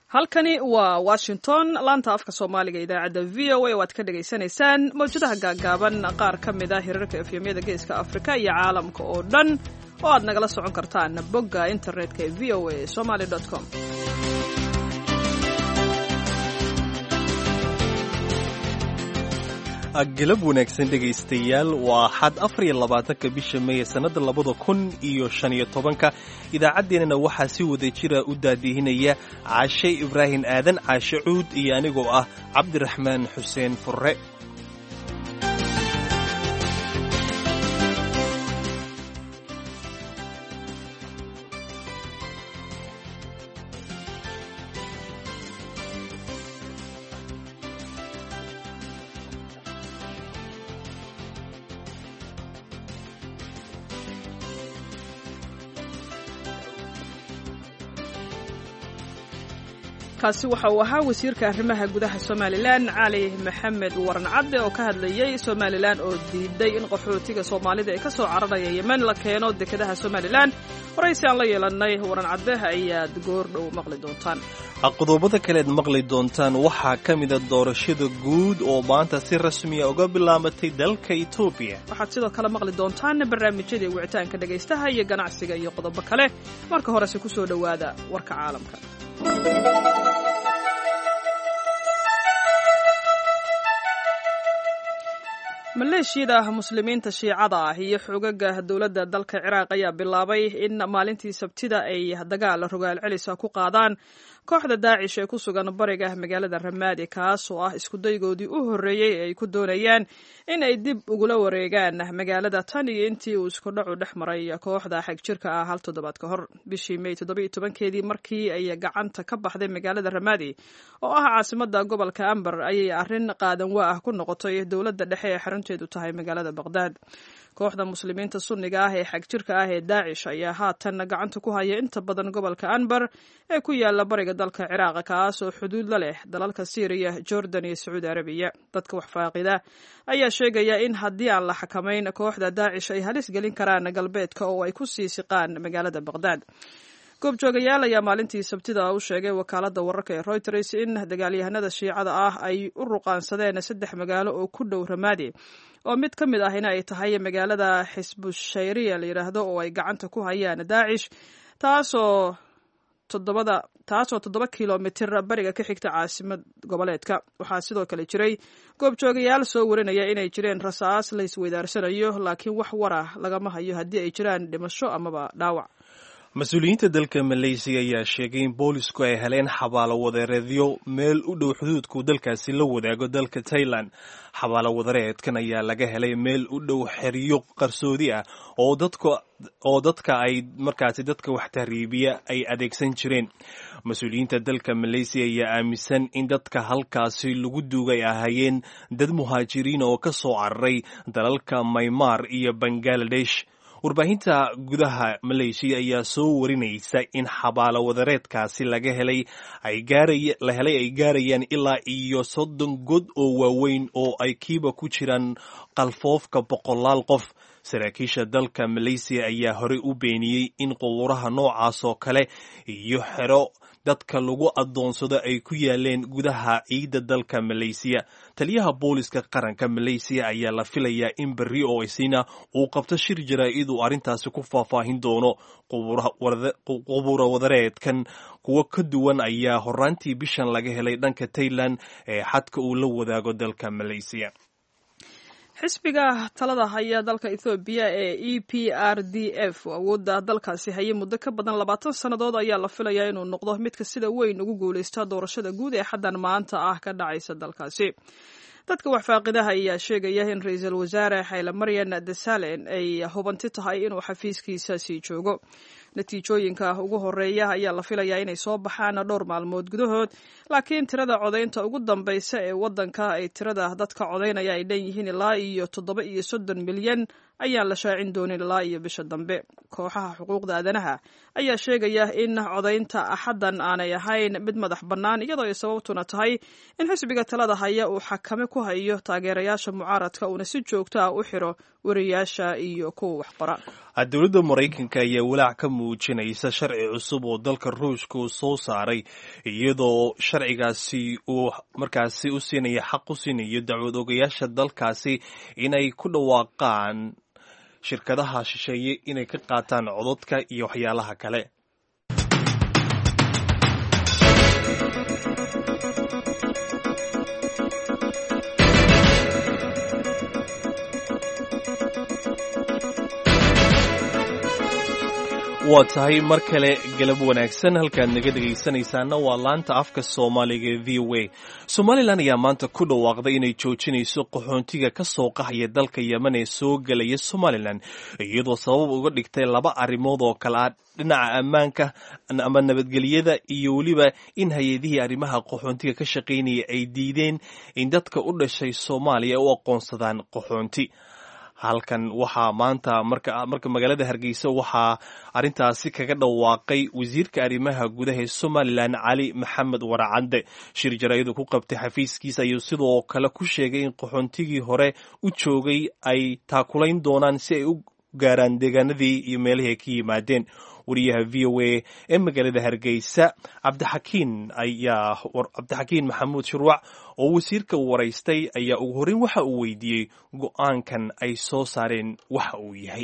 halkani waa washington laanta afka soomaaliga idaacadda v o a oo aad ka dhagaysanaysaan mawjadaha gaaggaaban qaar ka mid a hirarka efyamyada geeska afrika iyo caalamka oo dhan oo aad nagala socon kartaan bogga internetka ee v o a somaly com galab wanaagsan dhegaystayaal waa xad afar iyo labaatanka bisha meeye sannadda labada kun iyo shan iyo tobanka idaacaddeenana waxaa si wada jira u daadihinaya caashe ibraahim aadan caashe cuud iyo anigoo ah cabdiraxmaan xuseen furre kaasi waxa uu ahaa wasiirka arrimaha gudaha somalilan cali maxamed waran cadde oo ka hadlayey somalilan oo diiday in qaxootiga soomaalida ee ka soo cararaya yemen la keeno dekedaha somalilan horaysi aan la yeelannay waran cadde ayaad goordhow maqli doontaan qodobada kaleed maqli doontaan waxaa ka mida doorashada guud oo maanta si rasmiya uga bilaabatay dalka etoobiya waxaad sidoo kale maqli doontaan barnaamijyadii wicitaanka dhegaystaha iyo ganacsiga iyo qodobo kale marka horese ku soo dhowaada warka caalamka maleeshiyada muslimiinta shiicada ah iyo xoogaga dowladda dalka ciraaq ayaa bilaabay in maalintii sabtida ay dagaal rogaal celisa ku qaadaan kooxda daacish ee ku sugan bariga magaalada ramaadi kaas oo ah iskudaygoodii u horreeyey ee ay ku doonayaan in ay dib ugula wareegaan magaalada tan iyo intii uu iskudhacu dhex maray kooxda xagjirka ah hal toddobaad ka hor bishii may toddoba iyo tobankeedii markii ay gacanta ka baxday magaalada ramaadi oo ah caasimada gobolka amber ayay arrin qaadan waa ah ku noqotay dowladda dhexe ee xarunteedu tahay magaalada baqhdaad kooxda muslimiinta sunniga ah ee xagjirka ah ee daacish ayaa haatan gacanta ku haya inta badan gobolka anbar ee ku yaala bariga dalka ciraaq kaas oo xuduud la leh dalalka syriya jordan iyo sacuudi arabiya dadka waxfaaqida ayaa sheegaya in haddii aan la xakamayn kooxda daacish ay halis gelin karaan galbeedka oo ay ku sii siqaan magaalada baqhdaad goobjoogayaal ayaa maalintii sabtida u sheegay wakaalada wararka ee reuters in dagaalyahanada shiicada ah ay u ruqaansadeen saddex magaalo oo ku dhow ramaadi oo mid ka mid ahina ay tahay magaalada xisbushayriya la yidhaahdo oo ay gacanta ku hayaan daacish taasoo toddobada taasoo toddoba kilomitir bariga ka xigta caasimad goboleedka waxaa sidoo kale jiray goobjoogayaal soo warinaya inay jireen rasaas la isweydaarsanayo laakiin wax warah lagama hayo haddii ay jiraan dhimasho amaba dhaawac mas-uuliyiinta dalka maleysiya ayaa sheegay in boolisku ay heleen xabaalo wadareedyo meel u dhow xuduudku dalkaasi la wadaago dalka tailan xabaalo wadareedkan ayaa laga helay meel u dhow xeryo qarsoodi ah oo dadka oo dadka ay markaasi dadka wax tahriibiya ay adeegsan jireen mas-uuliyiinta dalka maleysiya ayaa aaminsan in dadka halkaasi lagu duugay ahaayeen dad muhaajiriin oo ka soo cararay dalalka maymar iyo bangaladesh warbaahinta gudaha maleysiya ayaa soo warinaysa in xabaalo wadareedkaasi laga helay la helay ay gaarayaan ilaa iyo soddon god oo waaweyn oo ay kiiba ku jiraan qalfoofka boqolaal qof saraakiisha dalka maleysiya ayaa horey u beeniyey in qubuuraha noocaas oo kale iyo xero dadka lagu adoonsado ay ku yaaleen gudaha ciidda dalka maleysiya taliyaha booliska qaranka maleysiya ayaa la filayaa in berri oo isina uu qabto shir jaraa'id uu arrintaasi ku faahfaahin doono qubuura wadareedkan kuwo ka duwan ayaa horaantii bishan laga helay dhanka tailan ee xadka uu la wadaago dalka maleysiya xisbiga talada haya dalka ethoobiya ee e p r d f awoodda dalkaasi hayay muddo ka badan labaatan sannadood ayaa la filayaa inuu noqdo midka sida weyn ugu guulaysta doorashada guud ee xaddan maanta ah ka dhacaysa dalkaasi dadka waxfaaqidaha ayaa sheegaya in ra-iisul wasaare xayle maryan desalen ay hubanti tahay inuu xafiiskiisa sii joogo natiijooyinka ugu horeeya ayaa la filayaa inay soo baxaan dhowr maalmood gudahood laakiin tirada codaynta ugu dambaysa ee waddanka ay tirada dadka codaynaya ay dhan yihiin ilaa iyo toddoba iyo soddon milyan ayaan la shaacin doonin ilaa iyo bisha dambe kooxaha xuquuqda aadanaha ayaa sheegaya in codaynta axaddan aanay ahayn mid madax bannaan iyadoo ay sababtuna tahay in xisbiga talada haya uu xakame ku hayo taageerayaasha mucaaradka uuna si joogto ah u xiro wariyaasha iyo kuwa waxqora dowladda maraykanka ayaa walaac ka muujinaysa sharci cusub oo dalka ruushka uu soo saaray iyadoo sharcigaasi uu markaasi u siinaya xaq u siinayo dacwad ogayaasha dalkaasi inay ku dhawaaqaan shirkadaha shisheeye inay ka qaataan cododka iyo waxyaalaha kale waa tahay mar kale galab wanaagsan halkaad naga dhegaysanaysaana waa laanta afka soomaaliga ee v o a somalilan ayaa maanta ku dhawaaqday inay joojinayso qaxoontiga ka soo qaxaya dalka yemen ee soo gelaya somalilan iyadoo sabab uga dhigtay laba arrimood oo kale ah dhinaca ammaanka ama nabadgelyada iyo weliba in hay-adihii arrimaha qaxoontiga ka shaqaynaya ay diideen in dadka u dhashay soomaaliya u aqoonsadaan qaxoonti halkan waxaa maanta marka marka magaalada hargeysa waxaa arrintaasi kaga dhawaaqay wasiirka arrimaha gudaha ee somalilan cali maxamed waracadde shir jaraayadu ku qabtay xafiiskiisa ayuu sidoo kale ku sheegay in qaxoontigii hore u joogay ay taakulayn doonaan si ay u gaaraan deegaanadii iyo meelihii ay ka yimaadeen wariyaha v o a ee magaalada hargeysa cabdixakiin ayaa cabdixakiin maxamuud shirwac oo wasiirka waraystay ayaa ugu horreyn waxa uu weydiiyey go-aankan ay soo saareen waxa uu yahay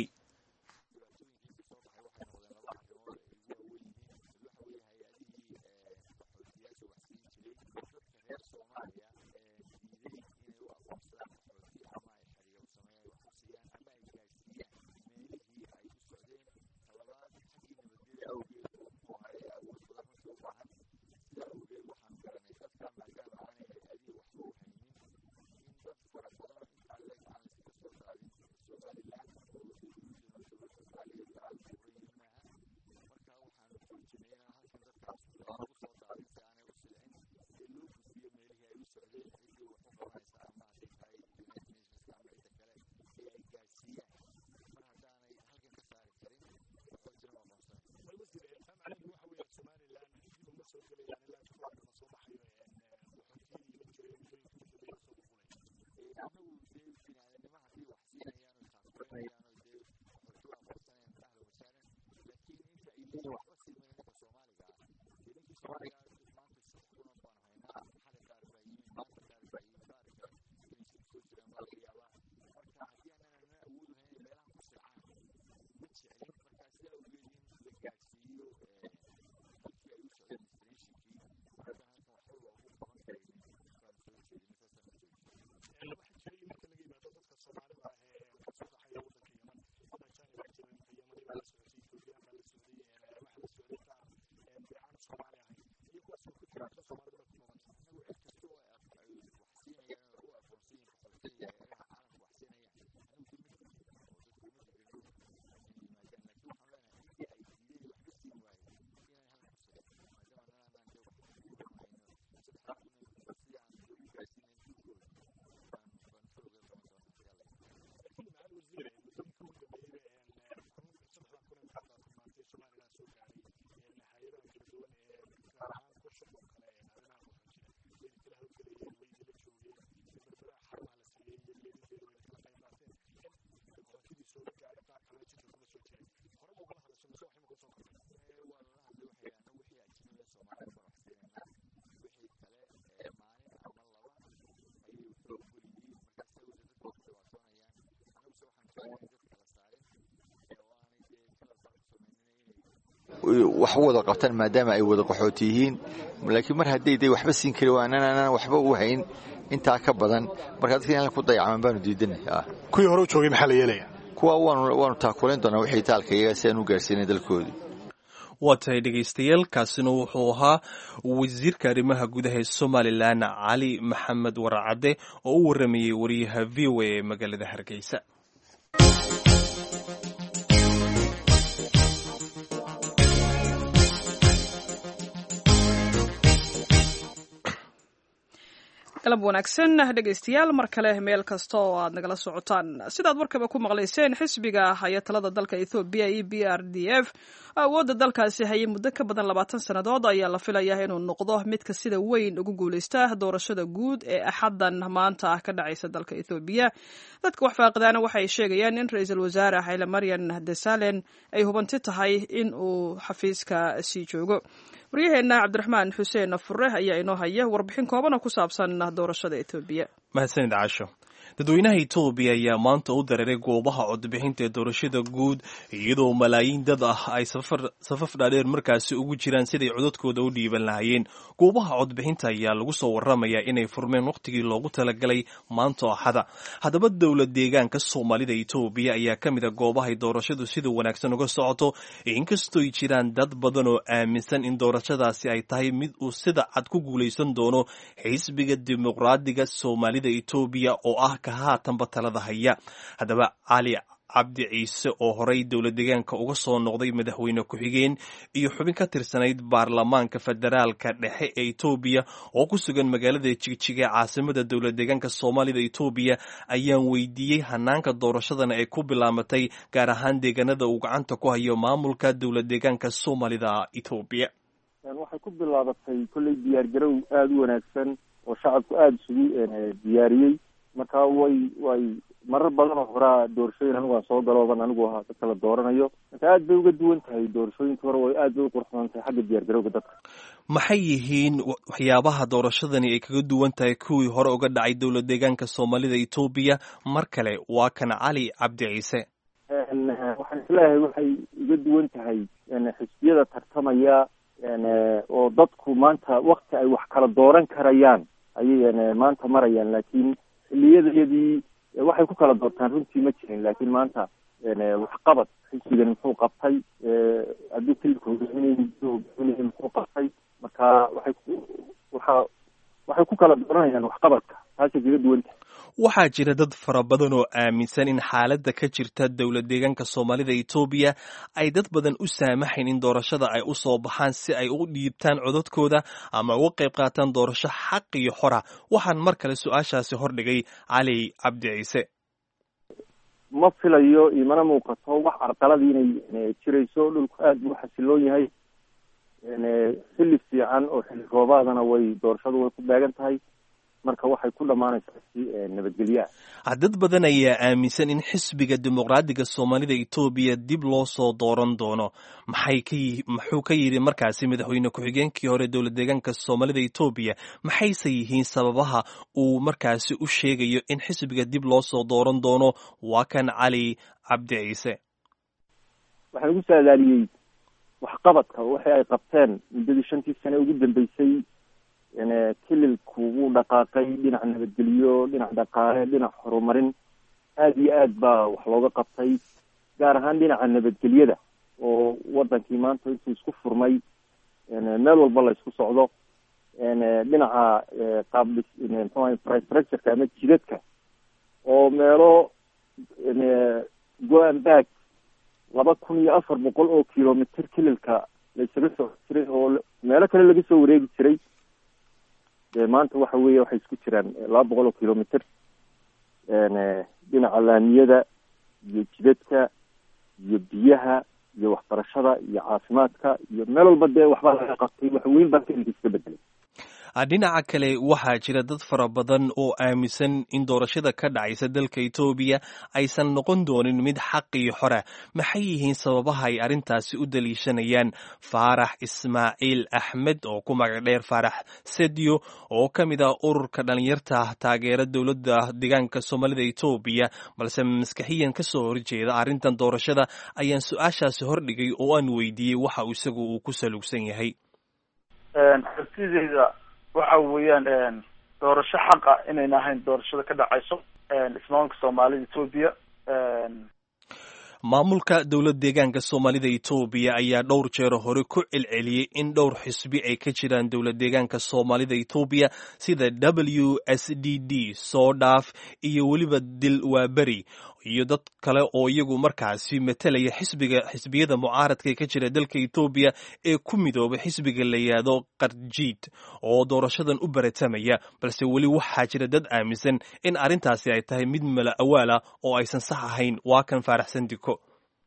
wax u wada qabtaan maadaama ay wada qaxooti yihiin laakiin mar hadday day waxba siin kari waan anaan waxba u hayn intaa ka badan marka dadka in ku dayacaman baanu diidanay kuwii hore u joogay maxaa la yeelaya kuwa waanu taakulayn doonaa wixii taalka iyaga si aan u gaarsiinay dalkoodii waa tahay dhegaystayaal kaasina wuxuu ahaa wasiirka arrimaha gudaha ee somalilan cali maxamed waracadde oo u waramayey wariyaha v o a ee magaalada hargeysa galab wanaagsan dhegaystayaal mar kale meel kasta oo aad nagala socotaan sidaad warkaba ku maqlayseen xisbiga haya talada dalka ethoobiya e b r d f awoodda dalkaasi hayay muddo ka badan labaatan sannadood ayaa la filayaa inuu noqdo midka sida weyn ugu guuleysta doorashada guud ee axaddan maanta ah ka dhacaysa dalka ethoobiya dadka wax faaqidaana waxay sheegayaan in ra-iisul wasaare xayle maryan desalen ay hubanti tahay in uu xafiiska sii joogo waryaheenna cabdiraxmaan xuseen fure ayaa inoo haya warbixin koobana ku saabsan doorashada etoobiya mahadsanid caasho dadweynaha etoobiya ayaa maanta u dareeray goobaha codbixinta ee doorashada guud iyadoo malaayiin dad ah ay safaf dhaadheer markaasi ugu jiraan siday codadkooda u dhiiban lahayeen goobaha codbixinta ayaa lagu soo waramayaa inay furmeen wakhtigii loogu talagalay maanta axada haddaba dowlad deegaanka soomaalida etoobiya ayaa ka mid a goobahay doorashadu sida wanaagsan uga socoto inkastooy jiraan dad badan oo aaminsan in doorashadaasi ay tahay mid uu sida cad ku guulaysan doono xisbiga dimuqraadiga soomaalida etoobiya oo ah ka haatanba talada haya haddaba cali cabdi ciise oo horey dowlad deegaanka uga soo noqday madaxweyne ku-xigeen iyo xubin ka tirsanayd baarlamaanka federaalka dhexe ee etoobiya oo ku sugan magaalada jigjiga ee caasimada dowlad deegaanka soomaalida etoobiya ayaan weydiiyey hanaanka doorashadana ay ku bilaamatay gaar ahaan deegaanada uu gacanta ku hayo maamulka dowlad deegaanka soomaalida etoobiya waxay ku bilaabatay kolley diyaargarow aada u wanaagsan oo shacabku aada isugu diyaariyey marka way way marar badan oo horaa doorashooyin anigu aan soo galooban anigu ahaa dadka la dooranayo marka aad bay uga duwan tahay doorashooyinka hore way aad bay u qurxoon tahay xagga diyaargarowga dadka maxay yihiin waxyaabaha doorashadani ay kaga duwan tahay kuwii hore uga dhacay dowlad deegaanka soomaalida etoobiya mar kale waa kan cali cabdi ciise waxaan isleeyahay waxay uga duwan tahay xisbiyada tartamaya oo dadku maanta wakti ay wax kala dooran karayaan ayay maanta marayaan laakiin xiliyadayadii waxay ku kala doortaan runtii ma jirin laakiin maanta waxqabad xisbigan muxuu qabtay haddii kilika hogaaminay hogaaminay muxuu qabtay marka waxay waxa waxay ku kala dooranayaan waxqabadka taasay kaga duwan tahay waxaa jira dad fara badan oo aaminsan in xaaladda ka jirta dowlad deegaanka soomaalida etoobiya ay dad badan u saamaxayn in doorashada ay u soo baxaan si ay u dhiibtaan codadkooda ama uga qayb qaataan doorasho xaq iyo xora waxaan mar kale su-aashaasi hordhigay cali cabdi ciise ma filayo imana muuqato wax carqaladii inay jirayso dhulku aada buu xasiloon yahay xilli fiican oo xilli roobaadana way doorashadu way ku beegan tahay marka waxay ku dhammaanaysaa si nabadgelyaha dad badan ayaa aaminsan in xisbiga dimuqraadiga soomaalida etoobiya dib loo soo dooran doono maxay ka muxuu ka yidhi markaasi madaxweyne ku-xigeenkii hore dowlad deegaanka soomaalida etoobiya maxayse yihiin sababaha uu markaasi u sheegayo in xisbiga dib loo soo dooran doono waa kan cali cabdi ciise waxaan ugu saadaaliyey waxqabadka waxay ay qabteen muddadii shantii sane ugu dambeysay kililku wuu dhaqaaqay dhinac nabadgelyo dhinac dhaqaale dhinac horumarin aada iyo aad baa wax looga qabtay gaar ahaan dhinaca nabadgelyada oo wadankii maanta intuu isku furmay meel walba la isku socdo dhinaca qaab mxuaha infrastructureka ama jidadka oo meelo go-an baag laba kun iyo afar boqol oo kilomitr kililka la isaga soo jiray oo meelo kale laga soo wareegi jiray maanta waxa weeye waxay isku jiraan laba boqol oo kilomitr dhinaca laamiyada iyo jidadka iyo biyaha iyo waxbarashada iyo caafimaadka iyo meel walba dee waxbaa laga qabtay wax weyn baa kelinka iska bedelay dhinaca kale waxaa jira dad fara badan oo aaminsan in doorashada ka dhacaysa dalka etoobiya aysan noqon doonin mid xaq iyo xora maxay yihiin sababaha ay arrintaasi u daliishanayaan faarax ismaaciil axmed oo ku magac dheer faarax sedyo oo ka mid ah ururka dhalinyarta taageera dowladda deegaanka soomaalida etoobiya balse maskaxiyan ka soo horjeeda arrintan doorashada ayaan su-aashaasi hordhigay oo aan weydiiyey waxa isagu uu ku salugsan yahay waxa weeyaan doorasho xaqa inayna ahayn doorashada ka dhacayso ismaamulka soomaalida etoobiya maamulka dowlad deegaanka soomaalida etoobiya ayaa dhowr jeero hore ku celceliyey in dhowr xisbi ay ka jiraan dowlad deegaanka soomaalida etoobiya sida w s d d soodhaaf iyo weliba dil waaberi iyo dad kale oo iyagu markaasi matalaya xisbiga xisbiyada mucaaradka ee ka jira dalka ethoobiya ee ku midoobay xisbiga la yidhaahdo karjiid oo doorashadan u baratamaya balse weli waxaa jira dad aaminsan in arrintaasi ay tahay mid mala awaala oo aysan sax ahayn waa kan faaraxsan diko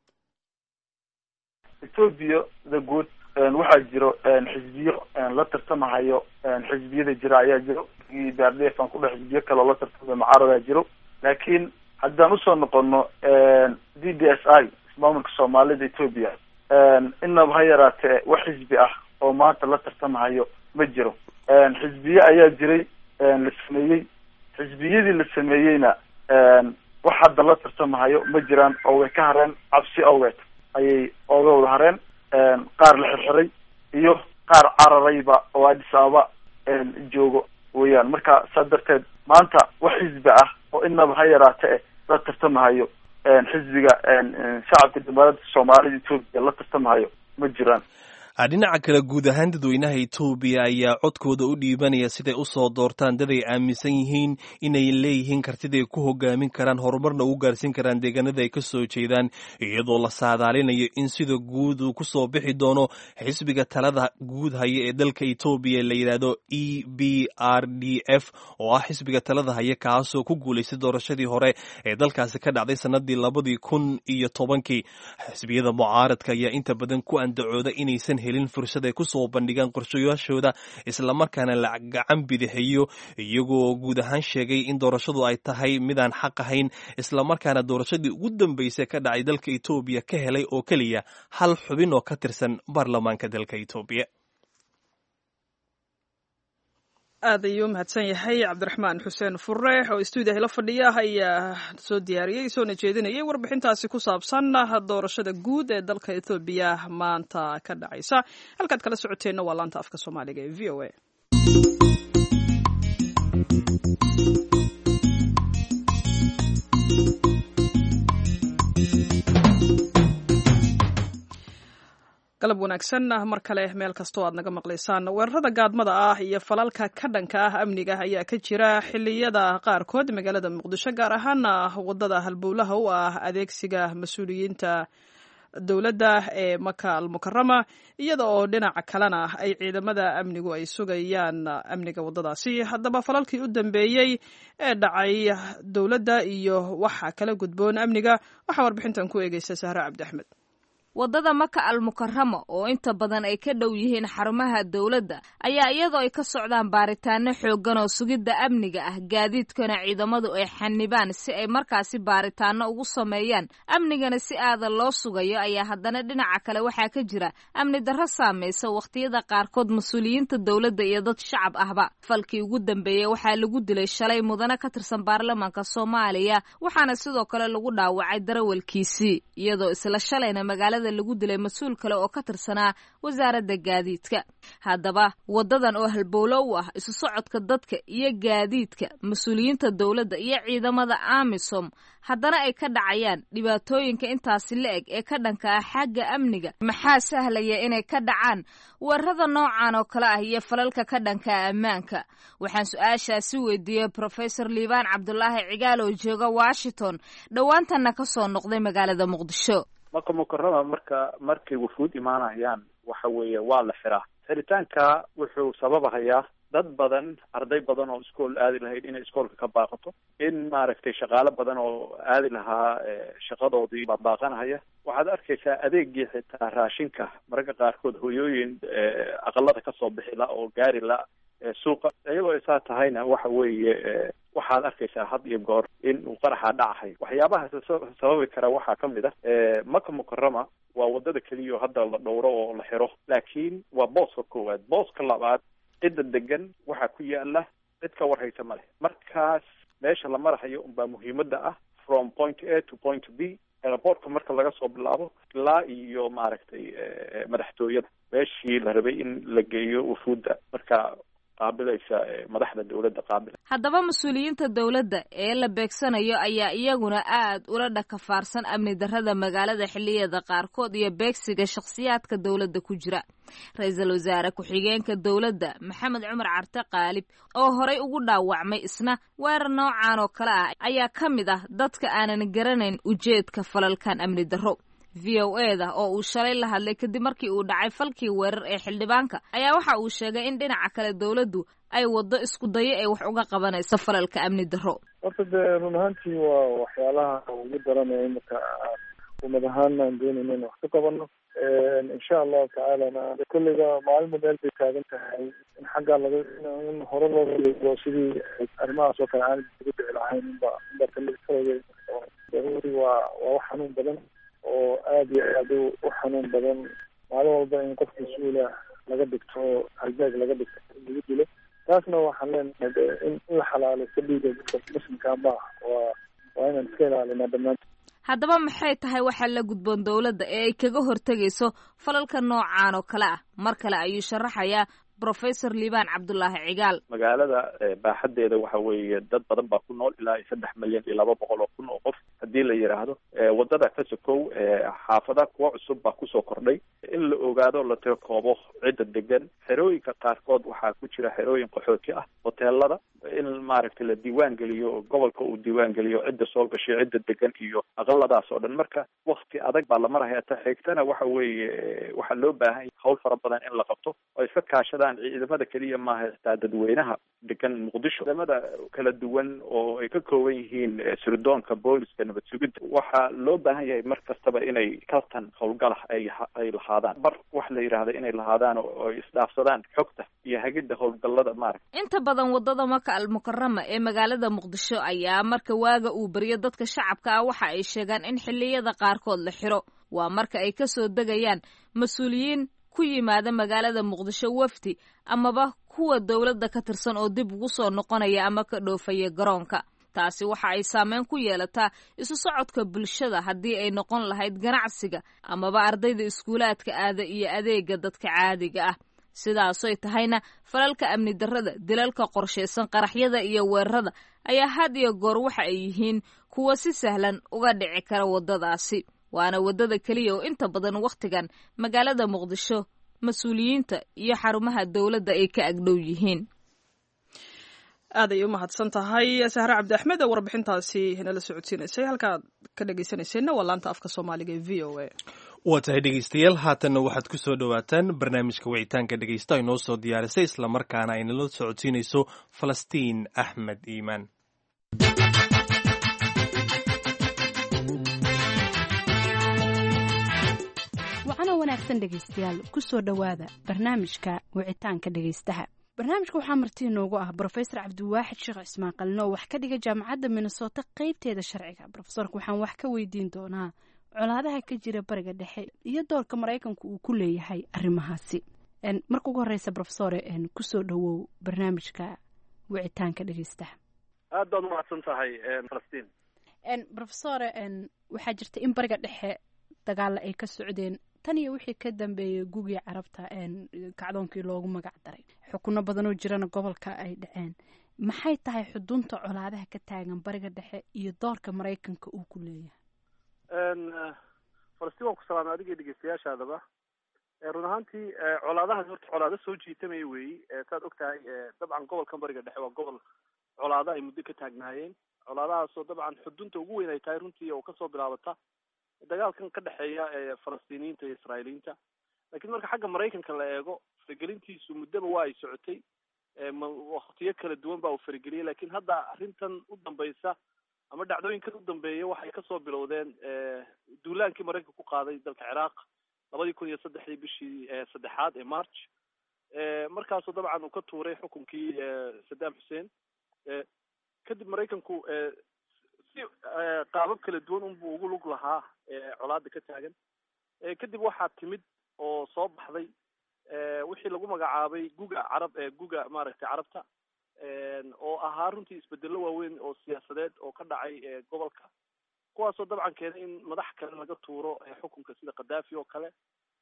ethoobia the good waxaa jiro xisbiyo la tartamahayo xisbiyada jira ayaa jiro bardef aan kudhe xisbiyo kale oo la tartamaya mucaaradaa jiro laakiin haddaan usoo noqono d d s i ismaamulka soomaalida ethoobia inaba ha yaraatee wax xisbi ah oo maanta la tartamahayo ma jiro xisbiye ayaa jiray la sameeyey xisbiyadii la sameeyeyna wax hadda la tartamahayo ma jiraan oo way ka hareen cabsi awgeed ayay ooga wada hareen qaar la xirxiray iyo qaar cararayba oo addis ababa joogo weeyaan marka saa darteed maanta wax xisbi ah oo inaba ha yaraate eh la tartamahayo xisbiga shacabka jamhuuriyadda soomaalida etoobiya la tartamahayo ma jiraan dhinaca kale guud ahaan dadweynaha etoobiya ayaa codkooda u dhiibanaya siday u soo doortaan dad ay aaminsan yihiin inay leeyihiin kartiday ku hogaamin karaan horumarna ugu gaarsiin karaan deegaanada ay ka soo jeedaan iyadoo la saadaalinayo in sida guud uu ku soo bixi doono xisbiga talada guud haya ee dalka etoobiya la yidhaahdo e b r d f oo ah xisbiga talada haya kaasoo ku guulaystay doorashadii hore ee dalkaasi ka dhacday sanadii labadii kun iyo tobankii xisbiyada mucaaradka ayaa inta badan ku andacooda inaysan helin fursad ay ku soo bandhigaan qorshayaashooda islamarkaana la gacan bidixeeyo iyagoo guud ahaan sheegay in doorashadu ay tahay midaan xaq ahayn islamarkaana doorashadii ugu dambeysay ka dhacay dalka etoobiya ka helay oo keliya hal xubin oo ka tirsan baarlamaanka dalka etoobiya aad ayuu mahadsan yahay cabdiraxmaan xuseen fure oo stuudiyaha la fadhiya ayaa soo diyaariyey soona jeedinayay warbixintaasi ku saabsan doorashada guud ee dalka ethoobiya maanta ka dhacaysa halkaad kala socoteenna waa laanta afka soomaaliga ee v o a galab wanaagsan mar kale meel kastoo aad naga maqlaysaan weerarada gaadmada ah iyo falalka ka dhanka ah amniga ayaa ka jira xiliyada qaarkood magaalada muqdisho gaar ahaana wadada halbowlaha u ah adeegsiga mas-uuliyiinta dowladda ee maka almukarama iyada oo dhinaca kalena ay ciidamada amnigu ay sugayaan amniga waddadaasi haddaba falalkii u dambeeyey ee dhacay dowladda iyo waxa kala gudboon amniga waxaa warbixintan ku eegeysa sahre cabdi axmed waddada maka almukarama oo inta badan ay ka dhow yihiin xarumaha dowladda ayaa iyadoo ay ka socdaan baaritaano xooggan oo sugidda amniga ah gaadiidkana ciidamadu ay xanibaan si ay markaasi baaritaano ugu sameeyaan amnigana si aadan loo sugayo ayaa haddana dhinaca kale waxaa ka jira amni darro saamaysa wakhtiyada qaarkood mas-uuliyiinta dowladda iyo dad shacab ahba falkii ugu dambeeyey waxaa lagu dilay shalay mudane ka tirsan baarlamaanka soomaaliya waxaana sidoo kale lagu dhaawacay darawalkiisii iyadoo isla shalayna magaalada lagu dilay mas-uul kale oo ka tirsanaa wasaaradda gaadiidka haddaba waddadan oo halbowlo u ah isu socodka dadka iyo gaadiidka mas-uuliyiinta dowladda iyo ciidamada amisom haddana ay ka dhacayaan dhibaatooyinka intaasi la eg ee ka dhanka ah xagga amniga maxaa sahlaya inay ka dhacaan weerarada noocan oo kale ah iyo falalka ka dhanka ah ammaanka waxaan su-aashaasi weydiiyey profesor liibaan cabdulaahi cigaal oo jooga washington dhowaantanna ka soo noqday magaalada muqdisho maka mukarama marka markay wufuud imaanayaan waxa weeye waa la xiraa xiritaanka wuxuu sababahayaa dad badan arday badan oo iskool aadi lahayd inay iskoolka ka baaqato in maaragtay shaqaalo badan oo aadi lahaa shaqadoodii baa baaqanahaya waxaad arkaysaa adeegii xitaa raashinka mararka qaarkood hoyooyin aqalada kasoo bixi la oo gaari la suuqa iyadoo ay saa tahayna waxa weeye waxaad arkaysaa had iyo goor in uu qaraxa dhacahay waxyaabahaas sababi kara waxaa ka mid ah maka mukarama waa wadada keliya oo hadda la dhowro oo la xiro laakiin waa booska koowaad booska labaad cidda degan waxaa ku yaala cid ka warhaysa ma leh markaas meesha la marahayo unbaa muhiimada ah from point a to point b airportka marka laga soo bilaabo ilaa iyo maaragtay madaxtooyada meeshii la rabay in la geeyo wufuudda marka qaabilaysa madaxda dowladda qaabila haddaba mas-uuliyiinta dowladda ee la beegsanayo ayaa iyaguna aad ula dhakafaarsan amni darrada magaalada xilliyada qaarkood iyo beegsiga shakhsiyaadka dowladda ku jira ra-iisul wasaare ku-xigeenka dowladda maxamed cumar carte qaalib oo horay ugu dhaawacmay isna weerar noocan oo kale ah ayaa ka mid ah dadka aanan garanayn ujeedka falalkan amni darro v o e da oo uu shalay la hadlay kadib markii uu dhacay falkii weerar ee xildhibaanka ayaa waxa uu sheegay in dhinaca kale dowladdu ay waddo isku dayo ee wax uga qabanayso falalka amni darro horta dee run ahaantii waa waxyaalaha ugu daranaya imika umad ahaan aan doonayna in wax ka qabano insha allahu tacaalana kolliga maalima meel bay taagan tahay in xaggaa laga in hore loo ligo sidii arrimahaas oo kale aan ugu dhici lahayn inba inba kalkalooda daruuri waa waa wax xanuun badan oo aada iyo aada u xanuun badan maalin walba in qof mas-uula laga dhigto halbeeg laga dhigto lagu dilo taasna waxaan leenahay in in la xalaalaysto dhiiga dadka muslimkaa ma ah waa waa inaan iska ilaalinaa dhammaantood haddaba maxay tahay waxaa la gudboon dowladda ee ay kaga hortegayso falalka noocaan oo kale ah mar kale ayuu sharaxayaa professor liibaan cabdullaahi cigaal magaalada baaxadeeda waxa weeye dad badan baa ku nool ilaa iyo saddex milyan iyo laba boqol oo kun oo qof haddii la yidhaahdo wadada ka sokow xaafada kuwa cusub baa kusoo kordhay in la ogaado la tirokoobo cidda degan xerooyinka qaarkood waxaa ku jira xerooyin qaxooti ah hoteelada in maaragtay la diiwaan geliyo gobolka uu diiwaan geliyo cidda soo gashay cidda degan iyo aqaladaas oo dhan marka wakti adag baa la maraya ta xigtana waxa weeye waxaa loo baahan yahay hawl fara badan in la qabto oo iska kaashadaan ciidamada keliya maaha xitaa dadweynaha degan muqdisho ciidamada kala duwan oo ay ka kooban yihiin sirdoonka booliska nabad sugidda waxaa loo baahan yahay mar kastaba inay kaltan howlgalah ay ay lahaadaan mar wax la yidhaahda inay lahaadaan oo ay isdhaafsadaan xogta iyo hagidda howlgallada maaragta inta badan wadada maka almukarama ee magaalada muqdisho ayaa marka waaga uu beriyo dadka shacabka ah waxa ay sheegaan in xilliyada qaarkood la xiro waa marka ay kasoo degayaan mas-uuliyiin ku yimaada magaalada muqdisho wafdi amaba kuwa dowladda ka tirsan oo dib ugu soo noqonaya ama ka dhoofaya garoonka taasi waxa ay saameyn ku yeelataa isu socodka bulshada haddii ay noqon lahayd ganacsiga amaba ardayda iskuulaadka aada iyo adeega dadka caadiga ah sidaasoy tahayna falalka amni darrada dilalka qorshaysan qaraxyada iyo weerarada ayaa had iyo goor waxa ay yihiin kuwa si sahlan uga dhici kara waddadaasi waana waddada keliya oo inta badan wakhtigan magaalada muqdisho mas-uuliyiinta iyo xarumaha dowladda ay ka agdhow yihiin aad ay u mahadsan tahay sahre cabdi axmed oo warbixintaasi nala socodsiinaysay halkaad ka dhegeysanayseena waa laanta afka soomaaliga ee v o a waa tahay dhegeystayaal haatanna waxaad ku soo dhowaataan barnaamijka wicitaanka dhegeysta ay noo soo diyaarisay islamarkaana ay nala socodsiinayso falastiin axmed iimaan wacano wanaagsan dhegaystayaal ku soo dhowaada barnaamijka wicitaanka dhegaystaha barnaamijka waxaa marti inoogu ah brofesor cabdiwaaxid sheekh cismaan qalin oo wax ka dhiga jaamacadda minnesota qeybteeda sharciga brofesorka waxaan wax ka weydiin doonaa colaadaha ka jira bariga dhexe iyo doorka maraykanku uu ku leeyahay arrimahaasi marka ugu horeysa brofesore kusoo dhowow barnaamijka wicitaanka dhegaystaha aad baad umahadsan tahay falastiin brofesore waxaa jirta in bariga dhexe dagaalla ay ka socdeen tan iyo wixii ka dambeeyey gugii carabta kacdoonkii loogu magac daray xukuno badanoo jirana gobolka ay dhaceen maxay tahay xudunta colaadaha ka taagan bariga dhexe iyo doorka maraykanka uu ku leeyahay falastiin waan ku salaamay adiga dhegeystayaashaadaba run ahaantii colaadahaas horta colaado soo jiitamaya weeyi saad og tahay dabcan gobolkan bariga dhexe waa gobol colaado ay muddo ka taagnaayeen colaadahaasoo dabcan xudunta ugu weyn ay tahay runtii oo kasoo bilaabata dagaalkan ka dhexeeya falastiiniyiinta iyo israailiyiinta lakiin marka xagga maraykanka la eego faragelintiisu muddaba waa ay socotay waktiyo kala duwan baa uu farageliyay lakin hadda arrintan u dambaysa ama dhacdooyinkan u dambeeya waxay kasoo bilowdeen duulaankii maraykanka ku qaaday dalka ciraaq labadii kun iyo saddexdii bishii saddexaad ee march markaasoo dabcan uu ka tuuray xukunkii saddam xussein kadib maraykanku si qaabab kala duwan unbuu ugu lug lahaa colaada ka taagan kadib waxaa timid oo soo baxday wixii lagu magacaabay guga carab guga maaragtay carabta oo ahaa runtii isbedelo waaweyn oo siyaasadeed oo ka dhacay gobolka kuwaasoo dabcan keenay in madax kale laga tuuro xukunka sida khadaafi oo kale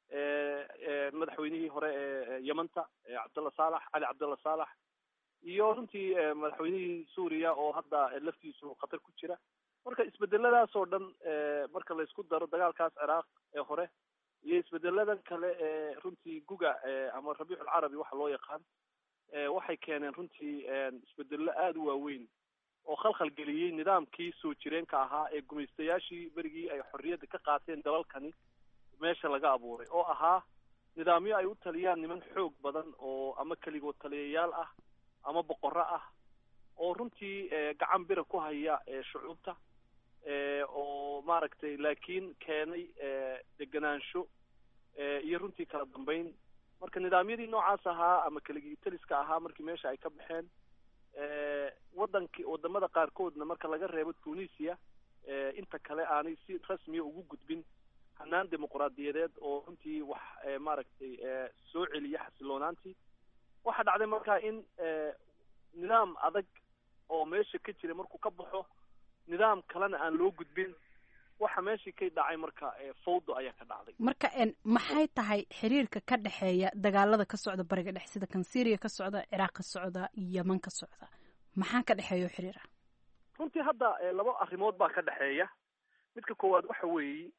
madaxweynihii hore ee yamanta cabdalla saalax cali cabdalla saalax iyo runtii madaxweynihii suuriya oo hadda laftiisu khatar ku jira marka isbedeladaas oo dhan marka la isku daro dagaalkaas ciraaq ee hore iyo isbedeladan kale ee runtii guga ama rabiicu lcarabi waxa loo yaqaan waxay keeneen runtii isbedelo aada u waaweyn oo khalkhal geliyey nidaamkii soo jireenka ahaa ee gumaystayaashii berigii ay xorriyadda ka qaateen dalalkani meesha laga abuuray oo ahaa nidaamyo ay u taliyaan niman xoog badan oo ama keligood taliyayaal ah ama boqorro ah oo runtii gacan bira ku haya shucuubta oo maaragtay laakiin keenay degenaansho iyo runtii kala dambeyn marka nidaamyadii noocaas ahaa ama keligii taliska ahaa markii meesha ay ka baxeen wadankii wadamada qaarkoodna marka laga reebo tunisia inta kale aanay si rasmiya ugu gudbin hanaan dimuqraadiyadeed oo runtii wax maaragtay soo celiya xasiloonaantii waxaa dhacday marka in nidaam adag oo meesha ka jira markuu ka baxo nidaam kalena aan loo gudbin waxa meeshii ka dhacay marka fawdo ayaa ka dhacday marka maxay tahay xiriirka ka dhexeeya dagaalada ka socda bariga dhex sida kan syria ka socda ciraaq ka socda yeman ka socda maxaa ka dhexeeya xiriir ah runtii hadda laba arrimood baa ka dhexeeya midka koowaad waxa weeye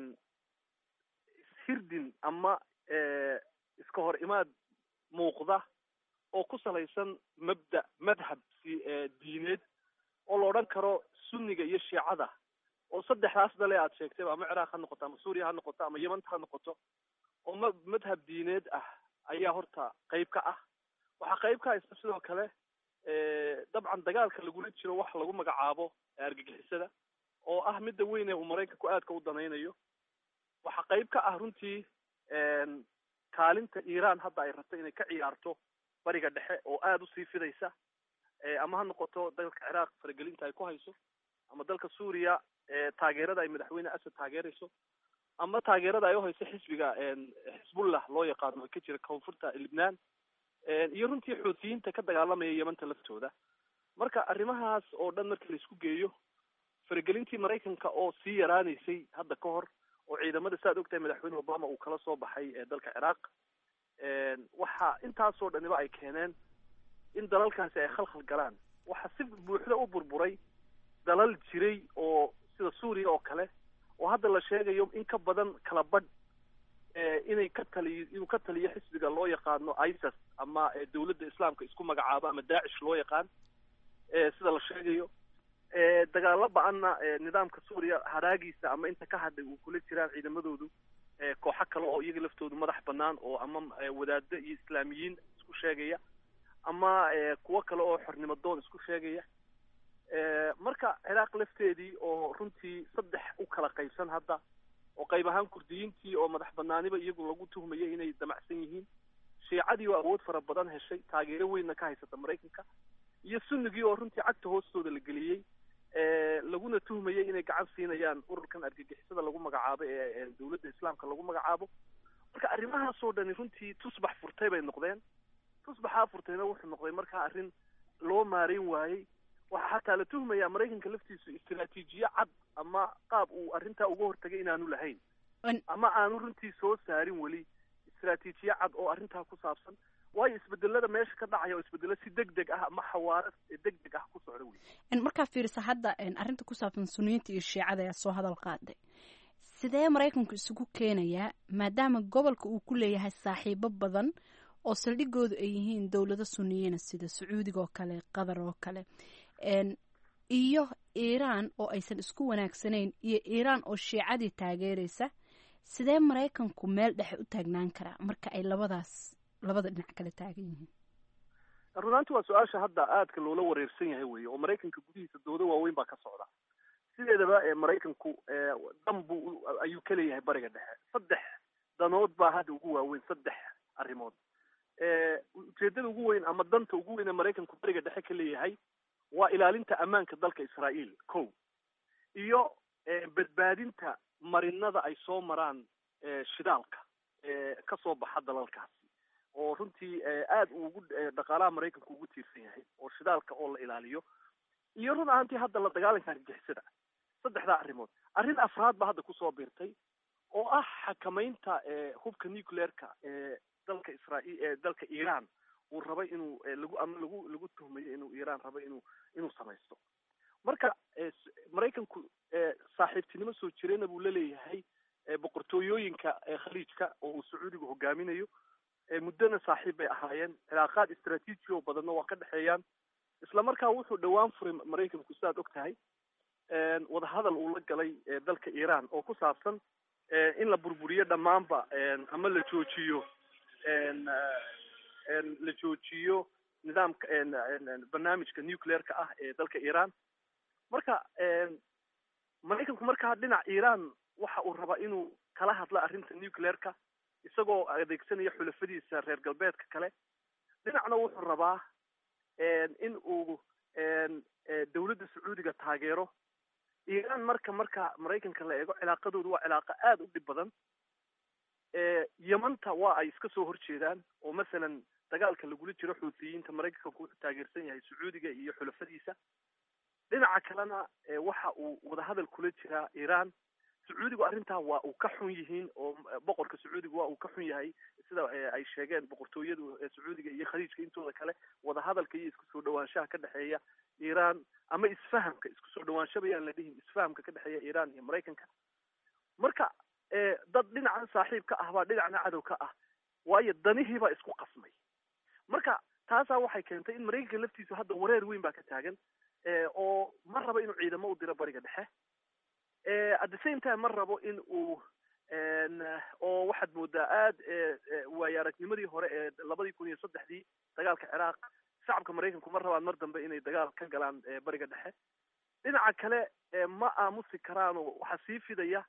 hirdin ama iska hor imaad muuqda oo ku salaysan mabda madhab si diineed oo la odhan karo sunniga iyo shiicada oo saddexdaas dale aad sheegtayba ama ciraaq ha noqoto ama suuriya ha noqoto ama yemanta ha noqoto oo ma madhab diineed ah ayaa horta qayb ka ah waxaa qayb ka haysta sidoo kale dabcan dagaalka lagula jiro wax lagu magacaabo argagixisada oo ah midda weyn ee uu maraykanku aadka u danaynayo waxaa qayb ka ah runtii kaalinta iiraan hadda ay rabto inay ka ciyaarto bariga dhexe oo aada usii fidaysa ama ha noqoto dalka ciraaq faragelinta ay ku hayso ama dalka suuriya taageerada ay madaxweyne asad taageerayso ama taageerada ay uhayso xisbiga xisbullah loo yaqaano oo ka jira koonfurta libnaan iyo runtii xuutiyiinta ka dagaalamaya yemanta laftooda marka arrimahaas oo dhan marka laisku geeyo faragelintii maraykanka oo sii yaraanaysay hadda ka hor oo ciidamada saaad ogtahay madaxweyne obama uu kala soo baxay dalka ciraaq waxa intaasoo dhaniba ay keeneen in dalalkaasi ay khalkhal galaan waxa si buuxda u burburay dalal jiray oo sida suuriya oo kale oo hadda la sheegayo in ka badan kala badh inay ka taliyo inuu ka taliyo xisbiga loo yaqaano isis ama dawladda islaamka isku magacaabo ama daacish loo yaqaan sida la sheegayo dagaalo ba-anna nidaamka suuriya haraagiisa ama inta ka hadhay uu kula jiraan ciidamadoodu kooxo kale oo iyaga laftoodu madax banaan oo ama wadaado iyo islaamiyiin isku sheegaya ama kuwo kale oo xornimo doon isku sheegaya marka ciraaq lafteedii oo runtii saddex u kala qaybsan hadda oo qayb ahaan kurdiyiintii oo madax banaaniba iyagu lagu tuhmayay inay damacsan yihiin shiicadii oo awood fara badan heshay taageero weynna ka haysata maraykanka iyo sunnigii oo runtii cagta hoostooda la geliyey laguna tuhmayay inay gacan siinayaan ururkan argagixisada lagu magacaabo ee dawladda islaamka lagu magacaabo marka arrimahaasoo dhani runtii tusbax furtay bay noqdeen tusbaxaa furtayna wuxuu noqday markaa arrin loo maareyn waayey waxaa xataa la tuhmayaa maraykanka laftiisu istraatiijiye cad ama qaab uu arrintaa uga hortagay inaanu lahayn ama aanu runtii soo saarin weli istraatiijiye cad oo arrintaa ku saabsan waayo isbedelada meesha ka dhacaya oo isbedelo si deg deg ah ama xawaaro deg deg ah ku socda wey markaa fiirisa hadda arrinta ku saabsan suniyiinta iyo shiicada ayaa soo hadal qaaday sidee maraykanku isugu keenayaa maadaama gobolka uu ku leeyahay saaxiibo badan oo saldhigoodu ay yihiin dowlado suniyiina sida sacuudiga oo kale qatar oo kale iyo iiraan oo aysan isku wanaagsanayn iyo iiraan oo shiicadii taageeraysa sidee maraykanku meel dhexe u taagnaan karaa marka ay labadaas labada dhinac kala taagan yihiin runaanti waa su-aasha hadda aadka loola wareersan yahay wey oo maraykanka gudihiisa doodo waaweyn baa ka socda sideedaba maraykanku dan buu ayuu ka leeyahay bariga dhexe saddex danood baa hadda ugu waaweyn saddex arrimood ujeedada ugu weyn ama danta ugu weyn ee maraykanku bariga dhexe ka leeyahay waa ilaalinta ammaanka dalka israa'iil ko iyo badbaadinta marinada ay soo maraan shidaalka kasoo baxa dalalkaasi oo runtii aada ugu dhaqaalaha maraykanku ugu tiirsan yahay oo shidaalka oo la ilaaliyo iyo run ahaantii hadda la dagaalanka argagixisada saddexdaa arrimood arrin afraad ba hadda kusoo biirtay oo ah xakamaynta hubka nuclearka ee dalka israail ee dalka iran uu rabay inuu lagu ama lagu lagu tuhmayo inuu iran rabo inuu inuu samaysto marka maraykanku saaxiibtinimo soo jirayna buu laleeyahay boqortooyooyinka khaliijka oo uu sacuudigu hogaaminayo muddona saaxiib bay ahaayeen cilaaqaad istraatiiji oo badanna waa ka dhexeeyaan isla markaa wuxuu dhowaan furay maraykanku sidaad og tahay wadahadal uu la galay dalka iran oo ku saabsan in la burburiyo dhammaanba ama la joojiyo la joojiyo nidaamka barnaamijka nuclearka ah ee dalka iran marka maraykanku markaa dhinac iran waxa uu rabaa inuu kala hadlo arrinta nuclearka isagoo adeegsanaya xulafadiisa reer galbeedka kale dhinacna wuxuu rabaa in uu dawladda sacuudiga taageero iran marka marka maraykanka la eego cilaaqadoodu waa cilaaqo aada u dhib badan yamanta waa ay iska soo horjeedaan oo masalan dagaalka lagula jiro xuutiyiinta maraykanka wuxuu taageersan yahay sacuudiga iyo xulafadiisa dhinaca kalena waxa uu wadahadal kula jiraa iran sacuudigu arrintaa waa uu ka xun yihiin oo boqorka sacuudiga waa uu ka xun yahay sida ay sheegeen boqortooyadu sacuudiga iyo khaliijka intooda kale wadahadalka iyo isku soo dhawaanshaha ka dhexeeya iran ama isfahamka isku soo dhawaansha bayaan la dhihin isfahamka ka dhexeeya iran iyo maraykanka marka dad dhinacan saaxiib ka ah baa dhinacna cadow ka ah waayo danihiibaa isku qasmay marka taasaa waxay keentay in maraykanka laftiisu hadda wareer weyn baa ka taagan oo ma rabo inuu ciidamo u diro bariga dhexe at the same time ma rabo in uu oo waxaad moodaa aad waayo aragnimadii hore ee labadii kun iyo saddexdii dagaalka ciraaq shacabka maraykanku ma rabaan mar dambe inay dagaal ka galaan bariga dhexe dhinaca kale ma aamusi karaanoo waxaa sii fidaya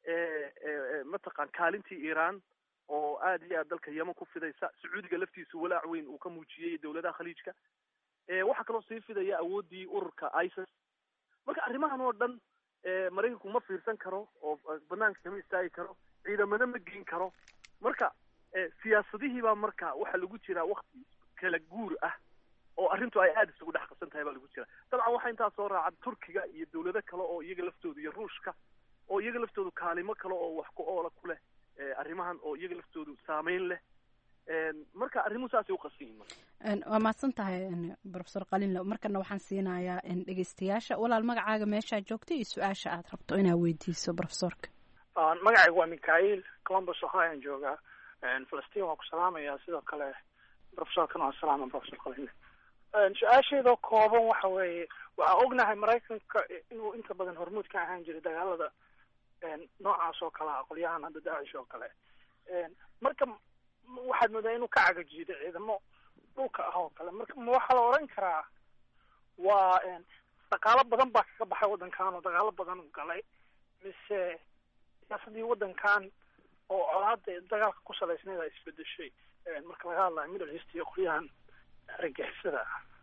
mataqan kaalintii iran oo aad iyo aad dalka yeman ku fidaysa sacuudiga laftiisu walaac weyn uu ka muujiyey dawladaha khaliijka waxaa kaloo sii fidaya awooddii ururka isis marka arrimahan oo dhan maraykanku ma fiirsan karo oo banaanka kama istaagi karo ciidamana ma geyn karo marka siyaasadihiibaa marka waxaa lagu jiraa wakti kala guur ah oo arrintu ay aada isugu dhex qabsan tahay baa lagu jira dabcan waxaa intaa soo raaca turkiga iyo dawlado kale oo iyaga laftoodu iyo ruushka oo iyaga laftoodu kaalimo kale oo wax ku oola ku leh arrimahan oo iyaga laftoodu saameyn leh marka arrimuhu saasay u qasan yihin waa mahadsan tahay profesor qalinle markana waxaan siinayaa dhegeystayaasha walaal magacaaga meeshaa joogta iyo su-aasha aad rabto inaad weydiiso profesorka magacaygu waa mikhail columbus ohioan joogaa falastiin waan ku salaamayaa sidoo kale profesorkana waan salaama profesor qalinle su-aasheedoo kooban waxa weeye waxaa ognahay maraykanka inuu inta badan hormuud ka ahaan jiray dagaalada noocaas oo kale ah qolyahan hadda daacish oo kale marka waxaad moodaa inuu ka cagajiido ciidamo dhulka ah oo kale marka ma waxaa la oran karaa waa dhaqaalo badan baa kaga baxay waddankan oo dagaalo badan u galay mise siyaasadii waddankan oo colaada dagaalka ku salaysneed ay isbedeshay marka laga hadlayo middle east iyo qolyahan argagixisada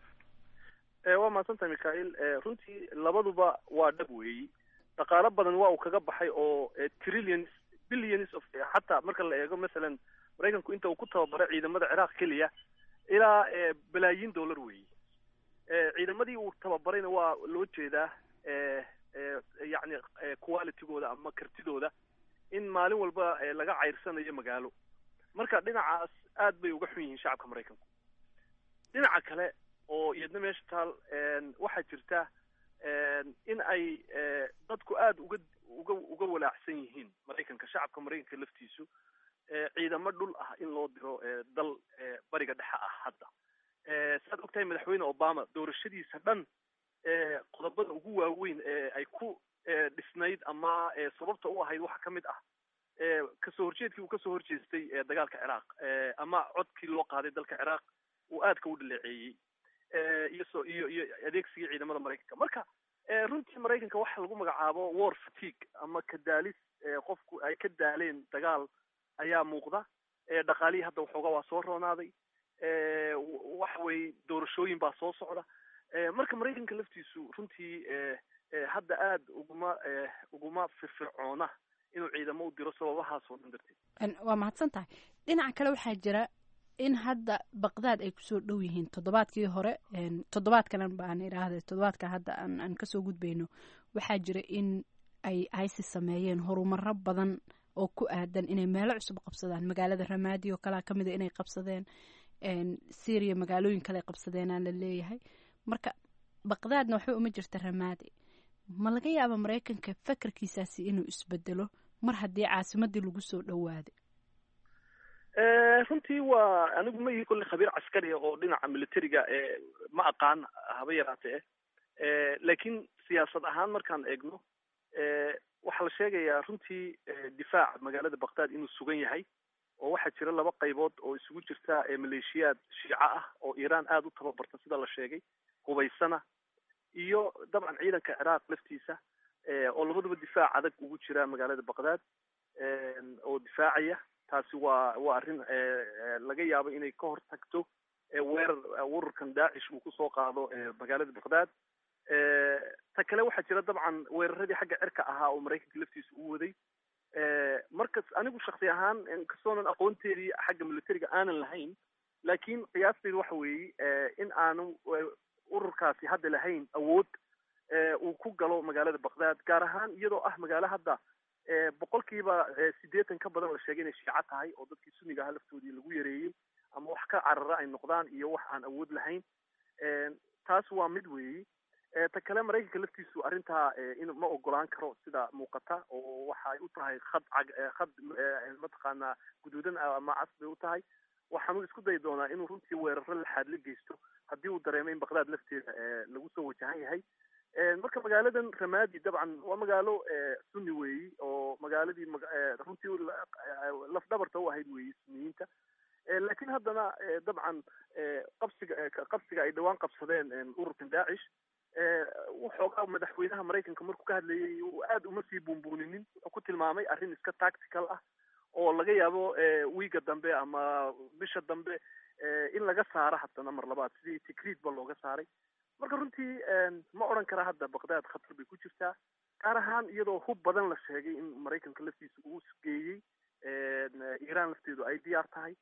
ah waa mahadsantahay mikhail runtii labaduba waa dhab weeyi dhaqaalo badan waa uu kaga baxay oo trillions billions of xataa marka la eego masalan maraykanku inta uu ku tababaray ciidamada ciraaq keliya ilaa balaayiin dollar weeyi ciidamadii uu tababarayna waa loo jeedaa yacni qualitygooda ama kartidooda in maalin walba laga cayrsanayo magaalo marka dhinacaas aad bay uga xun yihiin shacabka maraykanku dhinaca kale oo iyadna meesha taal waxaa jirta in ay dadku aada uga uga uga walaacsan yihiin maraykanka shacabka maraykanka laftiisu ciidamo dhul ah in loo diro dal bariga dhexe ah hadda saad ogtahay madaxweyne obama doorashadiisa dhan qodobada ugu waaweyn ee ay ku dhisnayd ama sababta u ahayd waxaa ka mid ah kasoo horjeedkii uu kasoo horjeestay dagaalka ciraaq ama codkii loo qaaday dalka ciraaq uu aadka u dhaleeceeyey iyo so iyo iyo adeegsigii ciidamada maraykanka marka runtii maraykanka waxa lagu magacaabo war fatigue ama kadaalis qofku ay ka daaleen dagaal ayaa muuqda dhaqaalihii hadda waxoogaa waa soo roonaaday waxa weye doorashooyin baa soo socda marka maraykanka laftiisu runtii hadda aada uguma uguma firfircoona inuu ciidamo u diro sababahaas oo dhan darteed waa mahadsan tahay dhinaca kale waxaa jira in hadda baqdaad ay kusoo dhow yihiin toddobaadkii hore toddobaadkan baan idhaahda toddobaadka hadda aan kasoo gudbayno waxaa jira in ay isis sameeyeen horumaro badan oo ku aadan inay meelo cusub qabsadaan magaalada ramaadi oo kalea kamida inay qabsadeen syria magaalooyin kale qabsadeenaa la leeyahay marka baqdaadna waxba uma jirta ramaadi ma laga yaaba maraykanka fakarkiisaasi inuu isbedelo mar haddii caasimadii lagu soo dhowaaday runtii waa anigu ma ihi kolle khabiir caskari oo dhinaca militariga ma aqaan haba yaraatee laakiin siyaasad ahaan markaan eegno waxaa la sheegayaa runtii difaaca magaalada baqdaad inuu sugan yahay oo waxaa jira laba qaybood oo isugu jirta maleeshiyaad shiico ah oo iiraan aada u tababarta sida la sheegay hubaysana iyo dabcan ciidanka ciraaq laftiisa oo labaduba difaac adag ugu jira magaalada baqdaad oo difaacaya taasi waa waa arrin laga yaabo inay ka hor tagto weerar ururkan daacish uu kusoo qaado magaalada baqdaad ta kale waxaa jira dabcan weeraradii xagga cirka ahaa oo maraykanka laftiisa u waday markas anigu shaksi ahaan inkastoonan aqoonteedii xagga militariga aanan lahayn laakiin qiyaasteydu waxa weeye in aanu ururkaasi hadda lahayn awood uu ku galo magaalada baqdaad gaar ahaan iyadoo ah magaalo hadda boqolkiiba sideetan ka badan la sheegay inay shiico tahay oo dadkii sunniga aha laftoodii lagu yareeyey ama wax ka carara ay noqdaan iyo wax aan awood lahayn taas waa mid weeyi ta kale maraykanka laftiisu arrintaa in ma ogolaan karo sida muuqata oo waxa ay u tahay khad cag khad mataqaanaa guduudan ama cas bay u tahay waxaanu isku dayi doonaa inuu runtii weeraro laxaad la geysto haddii uu dareemo in baqdaad lafteeda lagu soo wajahan yahay marka magaaladan ramadi dabcan waa magaalo sunni weeyi oo magaaladii runtii laf dhabarta u ahayd weeyi sunniyiinta laakiin haddana dabcan qabsiga qabsiga ay dhawaan qabsadeen ururkan daacish waxoogaa madaxweynaha maraykanka markuu ka hadlayay aada uma sii buunbuuninin wuxuu ku tilmaamay arrin iska tactical ah oo laga yaabo wiiga dambe ama bisha dambe in laga saaro haddana mar labaad sidii tikriid ba looga saaray marka runtii ma odhan kara hadda baqdaad khatar bay ku jirtaa gaar ahaan iyadoo hub badan la sheegay in maraykanka laftiisa uu geeyey iiraan lafteedu ay diyaar tahay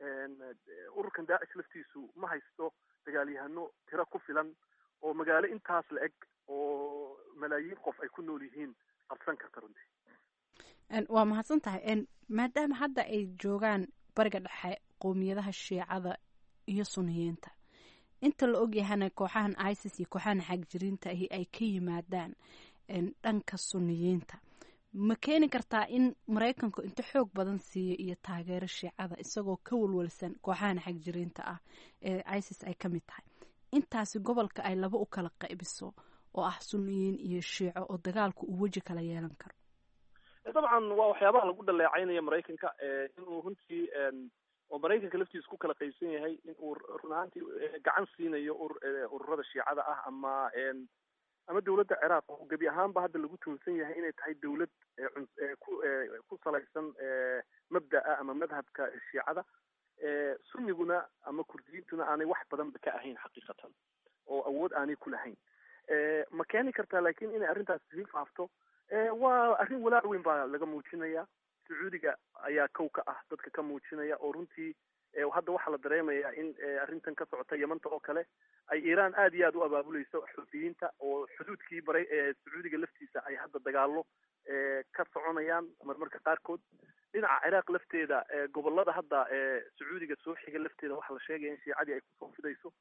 ururkan daacish laftiisu ma haysto dagaalyahano tiro ku filan oo magaalo intaas la eg oo malaayiin qof ay ku nool yihiin qabsan karta runtii waa mahadsan tahay maadaama hadda ay joogaan bariga dhexe qowmiyadaha shiicada iyo suniyiinta inta la ogyahana kooxahan isis iyo kooxahan xagjiriinta ahi ay ka yimaadaan dhanka suniyiinta ma keeni kartaa in maraykanku inta xoog badan siiyo iyo taageero shiicada isagoo ka walwalsan kooxahan xagjiriinta ah ee isis ay ka mid tahay intaasi gobolka ay laba u kala qaybiso oo ah suniyiin iyo shiico oo dagaalku uu weji kala yeelan karo dabcan waa waxyaabaha lagu dhaleecaynaya maraykanka inuu runtii oo maraykanka laftiisa ku kala qaybsan yahay in uu run ahaantii gacan siinayo ururada shiicada ah ama ama dawladda ciraaq oo gebi ahaanba hadda lagu tuunsan yahay inay tahay dawlad ku ku salaysan mabda'a ama madhabka shiicada sunniguna ama kurdiyiintuna aanay wax badanba ka ahayn xaqiiqatan oo awood aanay ku lahayn ma keeni kartaa laakiin inay arrintaas sii faafto waa arrin walaac weyn baa laga muujinaya sacuudiga ayaa kow ka ah dadka ka muujinaya oo runtii hadda waxaa la dareemayaa in arrintan ka socota yamanta oo kale ay iiraan aada iyo aada u abaabuleyso xuutiyiinta oo xuduudkii baray sacuudiga laftiisa ay hadda dagaalo ka soconayaan marmarka qaarkood dhinaca ciraaq lafteeda gobolada hadda sacuudiga soo xiga lafteeda waxaa la sheegaya in shiicadii ay kusoo fidayso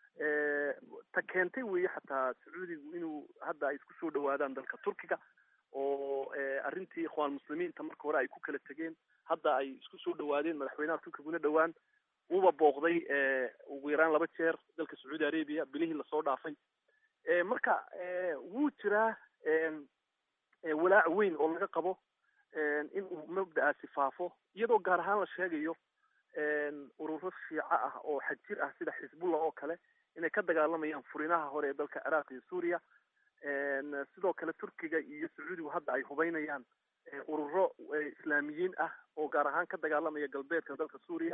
ta keentay weeye xataa sacuudigu inuu hadda ay isku soo dhawaadaan dalka turkiga oo arrintii ikhwaan muslimiinta marka hore ay ku kala tegeen hadda ay isku soo dhawaadeen madaxweynaha turkiguna dhowaan wuba booqday ugu yaraan laba jeer dalka sacuudi arabia bilihii lasoo dhaafay marka wuu jiraa walaac weyn oo laga qabo in uu mabda'aasi faafo iyadoo gaar ahaan la sheegayo ururo shiico ah oo xajir ah sida xisbullah oo kale inay ka dagaalamayaan furinaha hore ee dalka ciraaq iyo suuriya sidoo kale turkiga iyo sacuudigu hadda ay hubeynayaan ururo islaamiyiin ah oo gaar ahaan ka dagaalamaya galbeedka dalka suuriya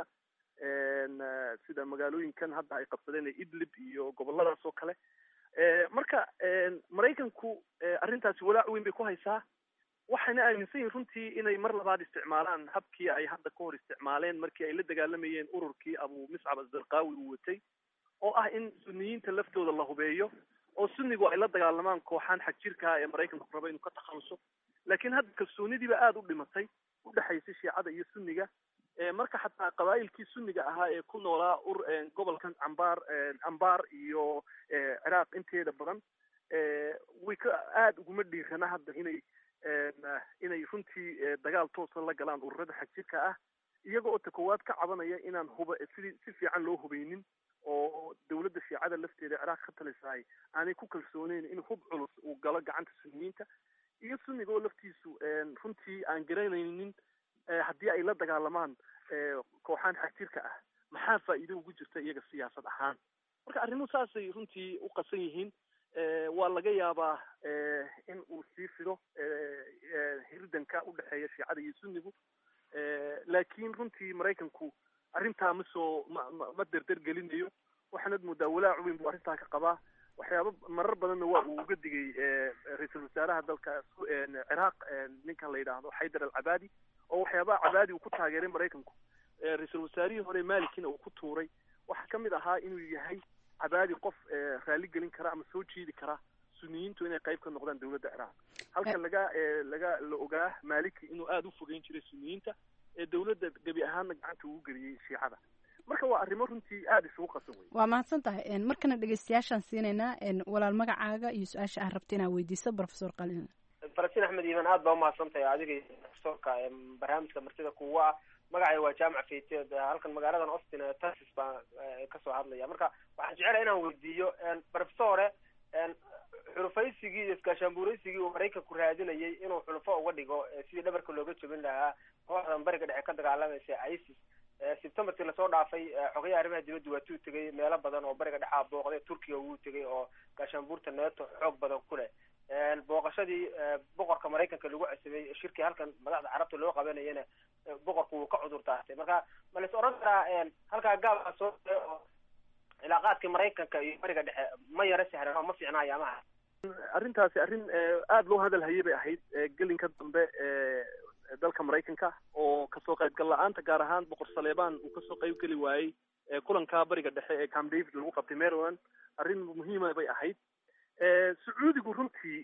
sida magaalooyinkan hadda ay qabsadeen idlib iyo goboladaas oo kale marka maraykanku arrintaasi walaac weyn bay ku haysaa waxayna aaminsan yihin runtii inay mar labaad isticmaalaan habkii ay hadda ka hor isticmaaleen markii ay la dagaalamayeen ururkii abu miscab azarqaawi uu watay oo ah in suniyiinta laftooda la hubeeyo oo sunnigu ay la dagaalamaan kooxaan xagjirkaa ee maraykanku raba inuu ka takhaluso laakiin hadda kalsoonidiiba aada u dhimatay udhexaysay shiicada iyo sunniga marka xataa qabaa'ilkii sunniga ahaa ee ku noolaa ur gobolkan cambaar ambaar iyo ciraaq inteeda badan way ka aada uguma dhiirana hadda inay inay runtii dagaal toosa la galaan ururada xagjirka ah iyaga oo ta koowaad ka cabanaya inaan huba sidii si fiican loo hubaynin oo dawladda shiicada lafteeda ciraaq ka talisaay aanay ku kalsooneyn in hub culus uu galo gacanta sunniyiinta iyo sunniga oo laftiisu runtii aan garanaynin haddii ay la dagaalamaan kooxaan xagjirka ah maxaa faa'iido ugu jirta iyaga siyaasad ahaan marka arrimuhu saasay runtii u qasan yihiin waa laga yaabaa in uu sii fido hirdanka udhexeeya shiicada iyo sunnigu laakiin runtii maraykanku arrintaa ma soo ma ma ma derder gelinayo waxaanad moodaa walaac weyn buu arrintaa ka qabaa waxyaaba marar badanna waa uu uga digay ra-iisul wasaaraha dalka ciraaq ninkan la yidhaahdo xaydar alcabaadi oo waxyaabaha cabaadi uu ku taageeray maraykanku ra-iisul wasaarihii hore malikina uu ku tuuray waxaa kamid ahaa inuu yahay cabaadi qof raali gelin kara ama soo jiidi kara suniyiintu inay qayb ka noqdaan dawladda ciraaq halka laga laga la ogaa maliki inuu aada u fogeyn jiray suniyiinta ee dawladda gebi ahaanna gacanta ugu geliyey shiicada marka waa arrimo runtii aada isugu qasan wey waa mahadsan tahay markana dhegeystayaashaan siinaynaa walaal magacaaga iyo su-aasha aad rabta inaad weydiiso professor qalin falastiin axmed iiman aad baa umahadsan tahay adiga iyo profesorka barnaamijka martida kuwa ah magacay waa jaamac fayteed halkan magaaladan austin ee texas baa kasoo hadlaya marka waxaan jecelahay inaan weydiiyo professore xulufaysigii iyo iskaashaanbuuraysigii uu maraykanku raadinayay inuu xulufo uga dhigo sidii dhabarka looga jebin lahaa kooxdan bariga dhexe ka dagaalamaysa isis septemberkii lasoo dhaafay xogayaha arrimaha dibadda waa tuu tegay meelo badan oo bariga dhexaa booqday turkiga wuu tegay oo gaashaanbuurta neeto xoog badan ku leh booqashadii boqorka maraykanka lagu cesabay shirkii halkan madaxda carabta loo qabanayana boqorku wuu ka cudur daartay marka ma lais odhan karaa halkaa gaabaa soo oo cilaaqaadkii maraykanka iyo bariga dhexe ma yaro sahlan oo ma fiicnaayo amaha arrintaasi arrin aada loo hadal hayay bay ahayd gelinka dambe dalka maraykanka oo kasoo qaybgal la-aanta gaar ahaan boqor saleebaan uu kasoo qayb geli waayey kulanka bariga dhexe ee camp david lagu qabtay maryland arrin muhiima bay ahayd sacuudigu runtii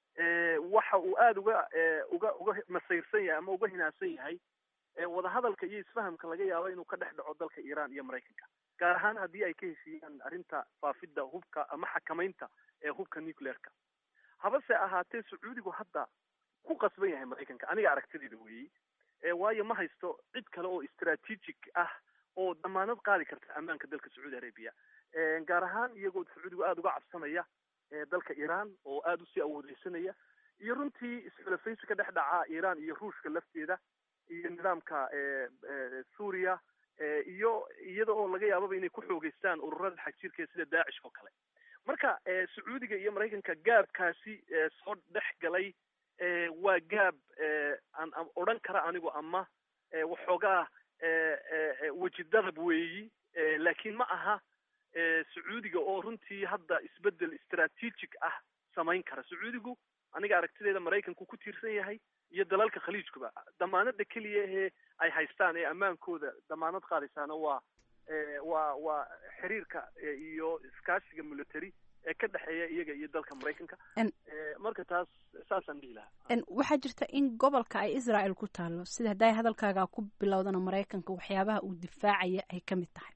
waxa uu aada uga uga uga masayrsan yahay ama uga hinaadsan yahay wadahadalka iyo isfahamka laga yaabo inuu ka dhex dhaco dalka iran iyo maraykanka gaar ahaan haddii ay ka heshiiyaan arrinta faafidda hubka ama xakamaynta ee hubka nuclearka habase ahaatee sacuudigu hadda ku qasban yahay maraykanka aniga aragtideeda weeyey waayo ma haysto cid kale oo strategic ah oo damaanad qaadi karta ammaanka dalka sacuudi arabia gaar ahaan iyagoo sacuudigu aada uga cabsanaya dalka iran oo aada usii awoodeysanaya iyo runtii isxulafaysi ka dhex dhaca iran iyo ruushka lafteeda iyo nidaamka suuriya iyo iyada oo laga yaababa inay ku xoogeystaan ururada xagjirka sida daacish oo kale marka sacuudiga iyo maraykanka gaabkaasi soo dhex galay waa gaab aan odhan kara anigu ama waxoogaa wejidadab weeyi laakiin ma aha sacuudiga oo runtii hadda isbedel strategic ah samayn kara sacuudigu aniga aragtideeda maraykanku ku tiirsan yahay iyo dalalka khaliijkuba damaanada keliya ee ay haystaan ee ammaankooda damaanad qaadaysaana waa waa waa xiriirka iyo iskaashiga military ee ka dhexeeya iyaga iyo dalka maraykanka marka taas saasaan dhihi lahaa waxaa jirta in gobolka ay israel ku taalo sida hadday hadalkaaga ku bilowdana maraykanka waxyaabaha uu difaacaya ay ka mid tahay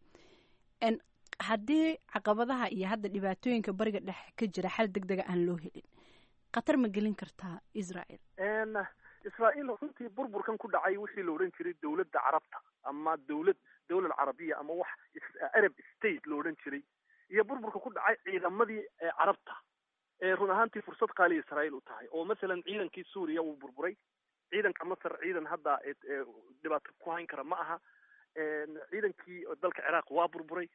haddii caqabadaha iyo hadda dhibaatooyinka bariga dhexe ka jira xal deg dega aan loo helin khatar ma gelin kartaa israel israel runtii burburkan ku dhacay wixii la odhan jiray dawladda carabta ama dawlad dawlad carabiya ama wax arab state la odhan jiray iyo burburka ku dhacay ciidamadii carabta ee run ahaantii fursad qaaliya israel u tahay oo masalan ciidankii suuriya wuu burburay ciidanka masar ciidan hadda dhibaato ku hayn kara ma aha ciidankii dalka ciraaq waa burburay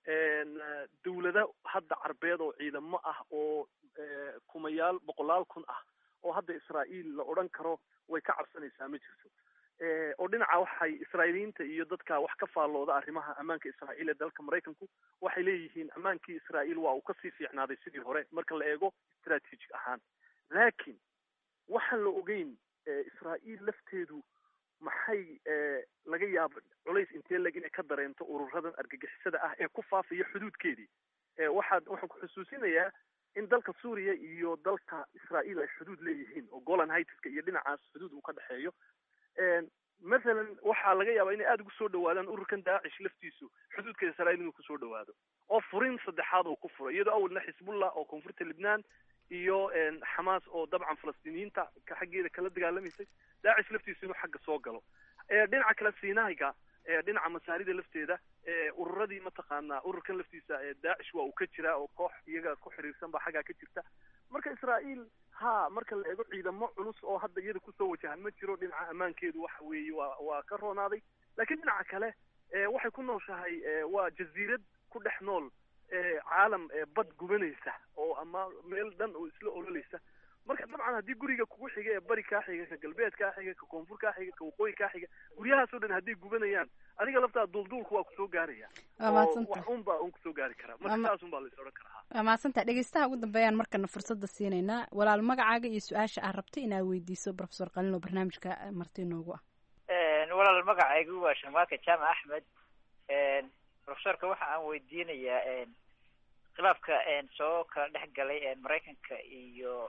dawlado hadda carbeed oo ciidamo ah oo kumayaal boqolaal kun ah oo hadda israael la odhan karo way ka cabsanaysaa ma jirto oo dhinaca waxay israa'iiliyiinta iyo dadka wax ka faallooda arrimaha ammaanka israa'iil ee dalka maraykanku waxay leeyihiin ammaankii israa'iil waa uu kasii fiicnaaday sidii hore marka la eego strategic ahaan laakiin waxaan la ogeyn israa'iil lafteedu maxay laga yaaba culays intee leg inay ka dareento ururadan argagixisada ah ee ku faafaya xuduudkeedii waxaad waxaan ku xusuusinayaa in dalka suuriya iyo dalka israa'iil ay xuduud leeyihiin oo golan hightska iyo dhinacaas xuduud uu ka dhexeeyo mathalan waxaa laga yaabaa inay aada ugu soo dhawaadaan ururkan daacish laftiisu xuduudka israa'iil inuu kusoo dhawaado oo furin saddexaad oo ku furo iyadoo awalna xisbullah oo koonfurta libnaan iyo xamaas oo dabcan falastiiniyiinta ka xaggeeda kala dagaalamaysay daacish laftiisu inuu xagga soo galo dhinaca kale sinaiga dhinaca masaarida lafteeda ururadii mataqaanaa ururkan laftiisa daacish waa uu ka jiraa oo koox iyaga ku xiriirsan baa xaggaa ka jirta marka israa'iil ha marka la eego ciidamo culus oo hadda iyada kusoo wajahan ma jiro dhinaca ammaankeedu waxa weeye waa waa ka roonaaday laakiin dhinaca kale waxay ku nooshahay waa jaziirad ku dhex nool caalam bad gubanaysa oo ama meel dhan oo isla ololaysa marka dabcan haddii guriga kugu xiga ee bari kaa xiga ka galbeed kaa xiga ka koonfur kaa xiga ka waqooyi kaa xiga guryahaasoo dhan hadday gubanayaan adiga laftaa duulduulku waa kusoo gaaraya oo wax un baa un kusoo gaari karaa marka saas un baa la is odhan karaa waa mahadsantaha dhegeystaha ugu dambeeyaan markana fursadda siinaynaa walaal magacaaga iyo su-aasha aad rabta inaad weydiiso profesor qalin oo barnaamijka marti inoogu ah walaal magacaygu waa sharmaaka jaamac axmed profesorka waxa aan weydiinayaa khilaafka soo kala dhex galay maraykanka iyo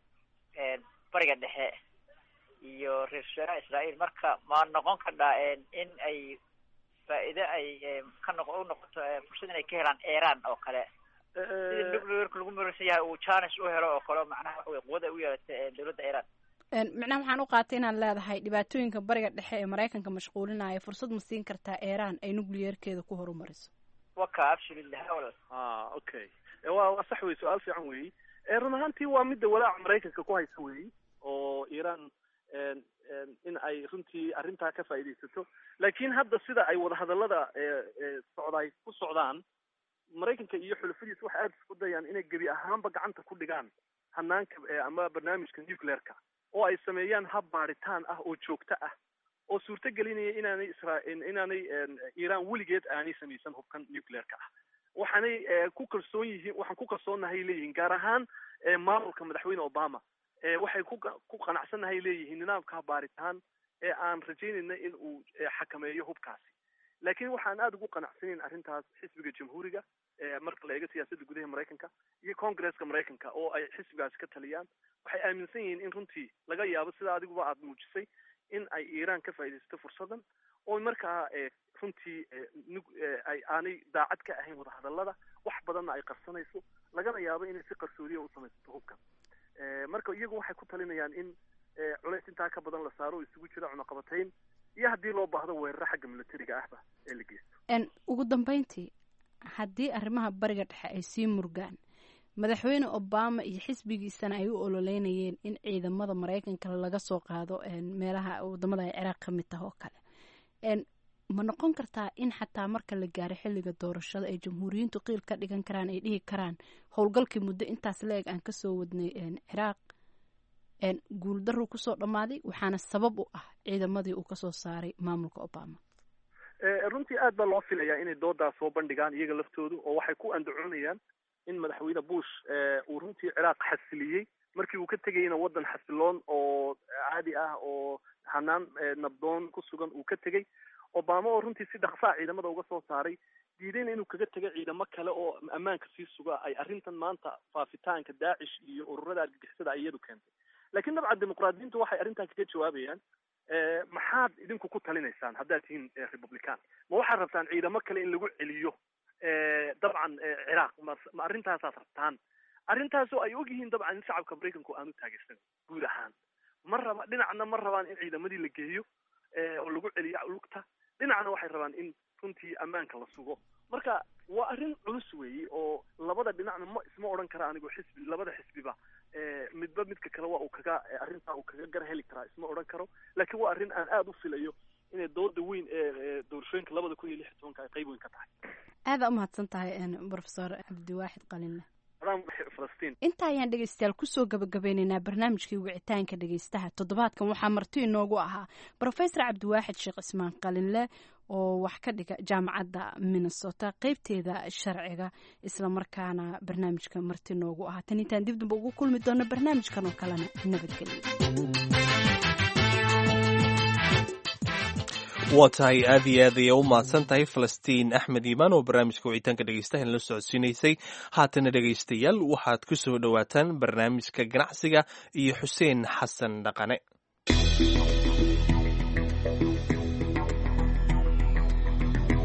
bariga dhexe iyo ra-isul wasaaraha israa'iil marka ma noqon kardhaa in ay faa'iide ay ka noq u noqoto fursad inay ka helaan iran oo kale sida nuclearka lagu maraysan yahay uu janis u helo oo kale macnaha waxa wey quwad ay u yeelatay dowladda iran micnaha waxaan u qaatay inaad leedahay dhibaatooyinka bariga dhexe ee maraykanka mashquulinaya fursad ma siin kartaa iran ay nuclearkeeda ku horumariso waka absolutely hawal ah okay waa waa sax wey su-aal fiican weyi run ahaantii waa midda walaaca maraykanka ku haysa weyi oo iran in ay runtii arrintaa ka faa'iidaysato laakiin hadda sida ay wadahadallada socdaay ku socdaan maraykanka iyo xulafadiisa waxay aada isku dayaan inay gebi ahaanba gacanta ku dhigaan hanaanka ama barnaamijka nuclearka oo ay sameeyaan hab baaritaan ah oo joogto ah oo suurto gelinaya inaanay isra inaanay iran weligeed aanay samaysan hubkan nuclearka ah waxaanay ku kalsoon yihiin waxaan ku kalsoonahay leeyihiin gaar ahaan maamulka madaxweyne obama waxay ku ku qanacsannahay leeyihiin nidaamka baaritaan ee aan rajaynayna in uu xakameeyo hubkaasi laakiin waxaan aada ugu qanacsanayn arrintaas xisbiga jamhuuriga marka la eego siyaasadda gudaha maraykanka iyo congresska maraykanka oo ay xisbigaasi ka taliyaan waxay aaminsan yihiin in runtii laga yaabo sida adiguba aada muujisay in ay iran ka faaidaysato fursadan oo markaa runtii ay aanay daacad ka ahayn wadahadallada wax badanna ay qarsanayso lagana yaabo inay si qarsoodiya u samaysato hubkan marka iyagu waxay ku talinayaan in culays intaa ka badan la saaro oo isugu jira cunaqabatayn iyo haddii loo baahdo weeraro xagga militariga ahba ee la geysto ugu dambeyntii haddii arrimaha bariga dhexe ay sii murgaan madaxweyne obama iyo xisbigiisana ay u ololeynayeen in ciidamada maraykanka laga soo qaado meelaha wadamada ay ciraaq ka mid taha oo kale ma noqon kartaa in xataa marka la gaaro xilliga doorashada ay jamhuuriyiintu qiil ka dhigan karaan ay dhihi karaan howlgalkii muddo intaas la-eg aan kasoo wadnay ciraaq guuldaruu kusoo dhammaaday waxaana sabab u ah ciidamadii uu kasoo saaray maamulka obama runtii aad baa loo filayaa inay doodaas soo bandhigaan iyaga laftoodu oo waxay ku andacoonayaan in madaxweyne bush uu runtii ciraaq xasiliyey markii uu ka tegayna waddan xasiloon oo caadi ah oo hanaan nabdoon ku sugan uu ka tegey obama oo runtii si dhaqsaa ciidamada uga soo saaray diidayna inuu kaga tego ciidamo kale oo ammaanka sii suga ay arrintan maanta faafitaanka daacish iyo ururada argagixisada ay iyadu keentay laakiin dabcan dimuqraadiyiintu waxay arrintan kaga jawaabayaan maxaad idinku ku talinaysaan haddaad tihiin republican ma waxaad rabtaan ciidamo kale in lagu celiyo dabcan ciraaq ma ma arrintaasaad rabtaan arrintaasoo ay ogyihiin dabcan in shacabka maraykanku aanu taageersan guud ahaan ma raba dhinacna ma rabaan in ciidamadii la geeyo oo lagu celiyo lugta dhinacna waxay rabaan in runtii ammaanka la sugo marka waa arrin culus weeye oo labada dhinacna ma isma odhan kara anigoo xisbi labada xisbiba midba midka kale waa uu kaga arrintaa uu kaga gar heli karaa isma odhan karo laakiin waa arrin aan aada u filayo inay dooda weyn ee doorashooyinka labada kun iyo lix iyo tobanka ay qayb weyn ka tahay aada umahadsan tahay profesor cabdiwaaxid qalinle falastiin inta ayaan dhegeystayaal kusoo gabagabeyneynaa barnaamijkii wicitaanka dhegeystaha toddobaadkan waxaa marti inoogu ahaa profesor cabdiwaaxid sheekh cismaan qalinle oo wax ka dhiga jaamacadda minnesota qeybteeda sharciga islamarkaana barnaamijka marti noogu ahaa tan intaan dib damba ugu kulmi doono barnaamijkan oo kalena nabadgelyo waa tahay aad iyo aad ayay u mahadsan tahay falastiin axmed iimaan oo barnaamijka wicitaanka dhegeystahan la socodsiinaysay haatana dhegeystayaal waxaad ku soo dhowaataan barnaamijka ganacsiga iyo xuseen xasan dhaqane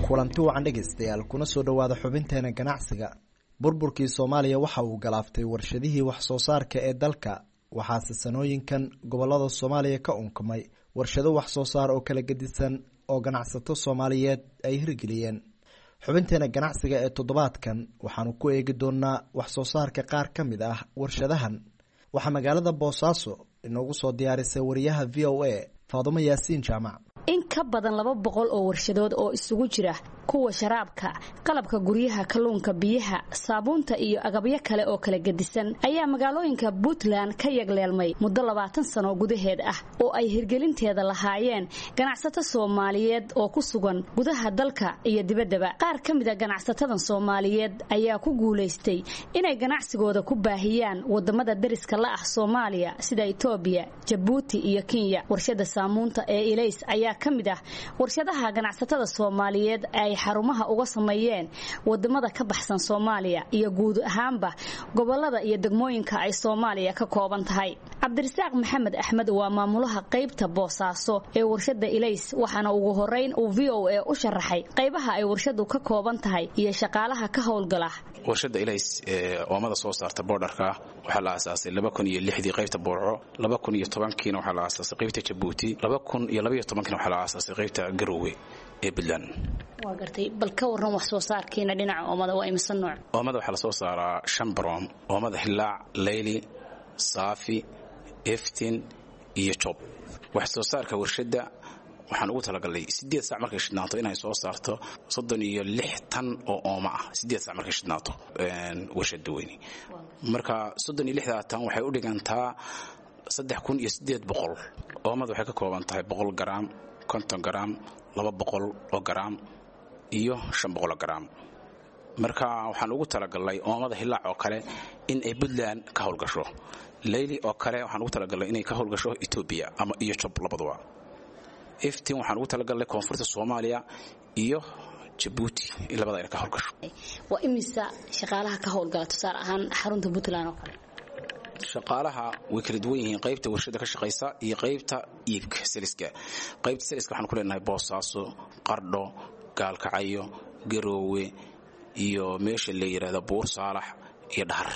kulanti wacan dhegaystayaal kuna soo dhowaada xubinteena ganacsiga burburkii soomaaliya waxa uu galaaftay warshadihii wax soo saarka ee dalka waxaase sanooyinkan gobolada soomaaliya ka unkamay warshado wax soo saar oo kala gedisan oo ganacsato soomaaliyeed ay hirgeliyeen xubinteena ganacsiga ee toddobaadkan waxaanu ku eegi doonaa wax soo saarka qaar ka mid ah warshadahan waxaa magaalada boosaaso inoogu soo diyaarisay wariyaha v o a faadumo yaasiin jaamac in ka badan laba boqol oo warshadood oo isugu jira kuwa sharaabka qalabka guryaha kalluunka biyaha saabuunta iyo agabyo kale oo kala gedisan ayaa magaalooyinka puntland ka yagleelmay muddo labaatan sano gudaheed ah oo ay hirgelinteeda lahaayeen ganacsato soomaaliyeed oo ku sugan gudaha dalka iyo dibaddaba qaar ka mid a ganacsatadan soomaaliyeed ayaa ku guulaystay inay ganacsigooda ku baahiyaan wadamada dariska la ah soomaaliya sida etoobiya jabuuti iyo kenya warshada saamuunta ee ilays ayaa ka mid ah warshadaha ganacsatada soomaaliyeed ay xarumaha uga sameeyeen wadamada ka baxsan soomaaliya iyo guud ahaanba gobolada iyo degmooyinka ay soomaaliya ka kooban tahay cabdirasaaq maxamed axmed waa maamulaha qaybta boosaaso ee warshada ilays waxaana ugu horeyn uu v o a u sharaxay qaybaha ay warshadu ka kooban tahay iyo shaqaalaha ka howlgala warshada ilays ee oomada soo saarta boodharka waxaa la aasaasay laba kun iyo lixdii qaybta boorco laba kun iyo tobankiina waxaa la aasaasay qaybta jabuuti laba kun iyo labaiyo tobankiina waxaa la aasaasay qaybta garowe ee puntland waa gartay bal ka waran wax soo saarkiina dhinaca oomada waa imisa nooc oomada waxaa lasoo saaraa shan baroom oomada hilaac leyli saafi eftin iyo job wax soo saarka warshadda waxaan ugu talagalnay sideed saac markay shidnaato inay soo saarto soddon iyo lix tan oo ooma ah sideed saac markay shidnaato warshada weyni marka soddon iyo lixdaa tan waxay u dhigantaa saddex kun iyo sideed boqol oomada waxay ka kooban tahay boqol garaam konton garaam laba boqol oo garaam iyo shan boqol oo garaam marka waxaan ugu talagalnay oomada hilaac oo kale in ay puntland ka howlgasho leyli oo kale waxaan ugu talagalnay inay ka howlgasho etoobiya ama iyo job labaduba eftin waxaan ugu talagalnay koonfurta soomaaliya iyo jabuuti labada inay ka howlgasho waa imisa shaqaalaha ka howlgala tusaale ahaan xarunta puntland oo kale shaqaalaha way kala duwan yihiin qaybta warshada ka shaqaysa iyo qaybta iibka saliska qaybta saliska waxaan ku leenahay boosaaso qardho gaalkacayo garoowe iyo meesha la yidhaahdo buur saalax iyo dhahar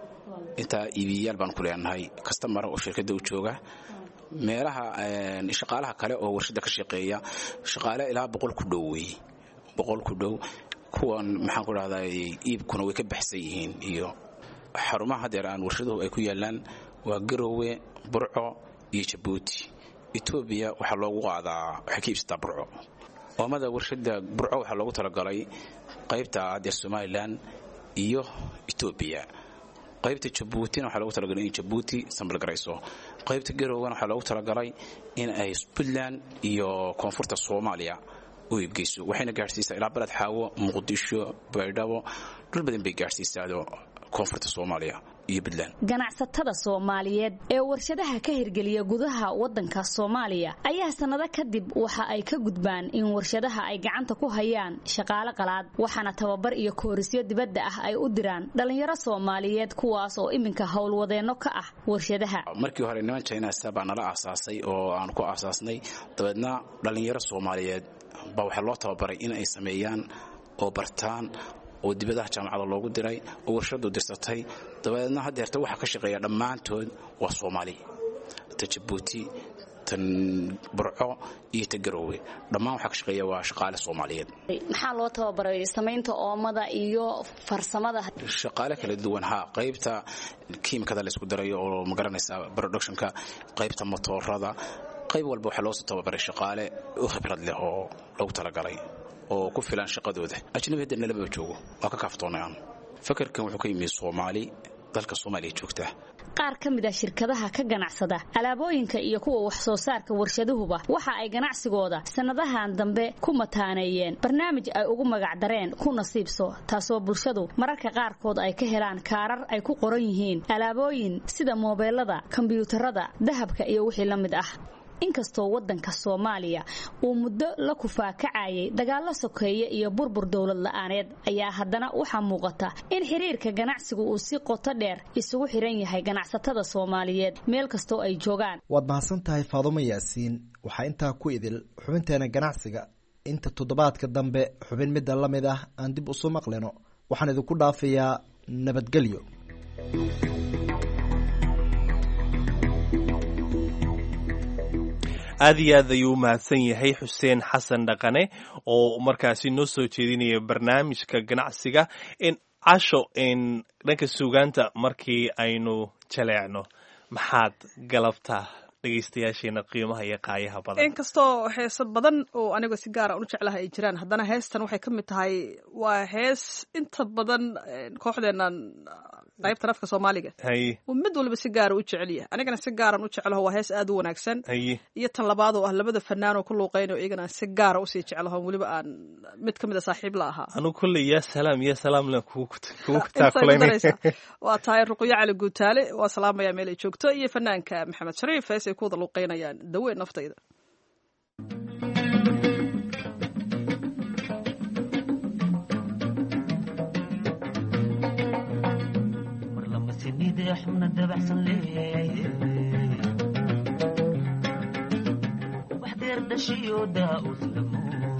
intaa iibiyayaal baan ku leenahay kastamara oo shirkadda u jooga meelaha shaqaalaha kale oo warshada ka shaqeeya shaqaale ilaa boqol ku dhow wey boqol ku dhow kuwan maxaan ku dhahdaa iibkuna way ka baxsan yihiin iyo xarumaha hadeer aan warshaduhu ay ku yaalaan waa garoowe burco iyo jabuuti etoobiya waxaa loogu qaadaa waxay ka iibsataa burco oomada warshada burco waxaa loogu talagalay qaybta hadeer somalilan iyo etoobiya qaybta jabuutina waxaa loogu talagalay in jabuuti sambalgarayso qaybta garowana waxaa loogu talagalay in ay puntland iyo koonfurta soomaaliya u iibgeyso waxayna gaadhsiisaa ilaa baled xaawo muqdisho baydhabo dhul badan bay gaadhsiisaado koonfurta soomaaliya iyo puntland ganacsatada soomaaliyeed ee warshadaha ka hirgeliya gudaha wadanka soomaaliya ayaa sannado kadib waxa ay ka gudbaan in warshadaha ay gacanta ku hayaan shaqaale qalaad waxaana tababar iyo koorisyo dibadda ah ay u diraan dhallinyaro soomaaliyeed kuwaas oo iminka howlwadeenno ka ah warshadaha markii hore niman jinasa baa nala aasaasay oo aan ku aasaasnay dabeedna dhallinyaro soomaaliyeed baa waxaa loo tababaray in ay sameeyaan oo bartaan oo dibadaha jaamacada loogu diray oo warshadu dirsatay dabadeedna hadeerta waxaa ka shaqeeya dhammaantood waa soomaali ta jabuuti tan burco iyo ta garoowe dhammaan waxaa ka shaqeeya waa shaqaale soomaaliyeed maxaa loo tababaray samaynta oomada iyo farsamada shaqaale kala duwan ha qaybta kiimikada laysku darayo oo magaranaysa productionka qaybta motoorada qayb walba waxaa loosoo tababaray shaqaale u khibrad leh oo loogu talagalay oo ku filan shaqadooda ajnabi hadda nalaba joogo waa ka kaaftoonayaan fakarkan wuxuu ka yimi soomaali dalka soomaaliya joogta qaar ka mid ah shirkadaha ka ganacsada alaabooyinka iyo kuwa wax soo saarka warshaduhuba waxa ay ganacsigooda sannadahan dambe ku mataaneeyeen barnaamij ay ugu magacdareen ku nasiibso taasoo bulshadu mararka qaarkood ay ka helaan kaarar ay ku qoran yihiin alaabooyin sida moobeelada kombiyuutarada dahabka iyo wixii la mid ah inkastoo wadanka soomaaliya uu muddo la kufaakacayay dagaallo sokeeye iyo burbur dowlad la-aaneed ayaa haddana waxaa muuqata in xiriirka ganacsigu uu si qoto dheer isugu xiran yahay ganacsatada soomaaliyeed meel kastoo ay joogaan waad mahadsan tahay faadumo yaasiin waxaa intaa ku idil xubinteena ganacsiga inta toddobaadka dambe xubin midda la mid ah aan dib usu maqlino waxaan idinku dhaafayaa nabadgelyo aad iyo aad ayuu u mahadsan yahay xuseen xasan dhaqane oo markaasi noo soo jeedinaya barnaamijka ganacsiga casho dhanka suugaanta markii aynu jaleecno maxaad galabtaa dhegeystayaasheena qiimaha iyo qaayaha badan inkastoo heeso badan oo aniga si gaara u jeclaha ay jiraan haddana heestan waxay ka mid tahay waa hees inta badan kooxdeenan qaybtan afka soomaaliga haye mid walba si gaara u jecelyahay anigana si gaaran u jeclaho waa hees aad u wanaagsan haye iyo tan labaad oo ah labada fanaan oo ku luuqeynayo iyagana aan si gaara usii jeclaho weliba aan mid ka mid a saaxiib la ahaa anugu kolley yaa salaam yaa salaamle kugu Intaad taakulayna daraysaa. waa tahay ruqyo cali guutaale waa salaamaya meel ay joogto iyo fanaanka maxamed shariif hees ay ku wada luuqeynayaan daween naftayda xubna dabacsan leeyahay wax deer dhashiyo daa-us lamo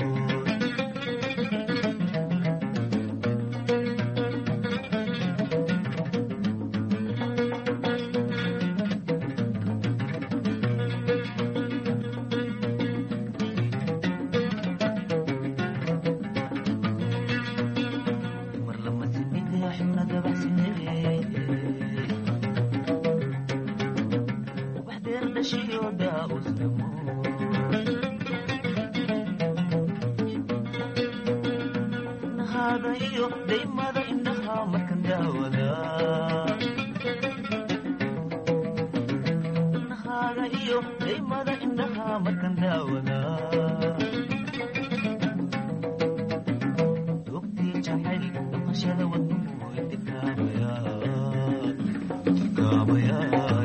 mar lama sinide xubna dabacsan leeyahay wax deer dhashiyo daa-us lamo nahaaga iyo daymada indhaha markan daawada nahaaga iyo daymada indhaha markan daawada dogtii jacayl dhaqashada wadnuhu intikaabaya intikaabaya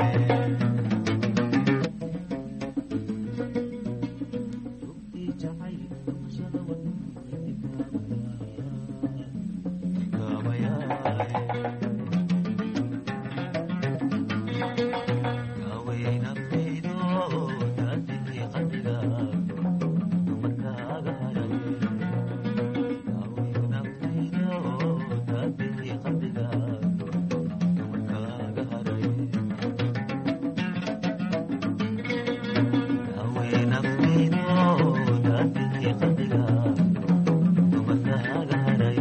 dogtii jacayl dhaqashada wadnuhu intikaabaya gaawayay naftaydo daadihii qalbiga dumarkaaga haray gaawayay naftaydo daadihii qalbiga dumarkaaga haray gaawayay naftaydo daadihii qalbiga dumarkaaga haray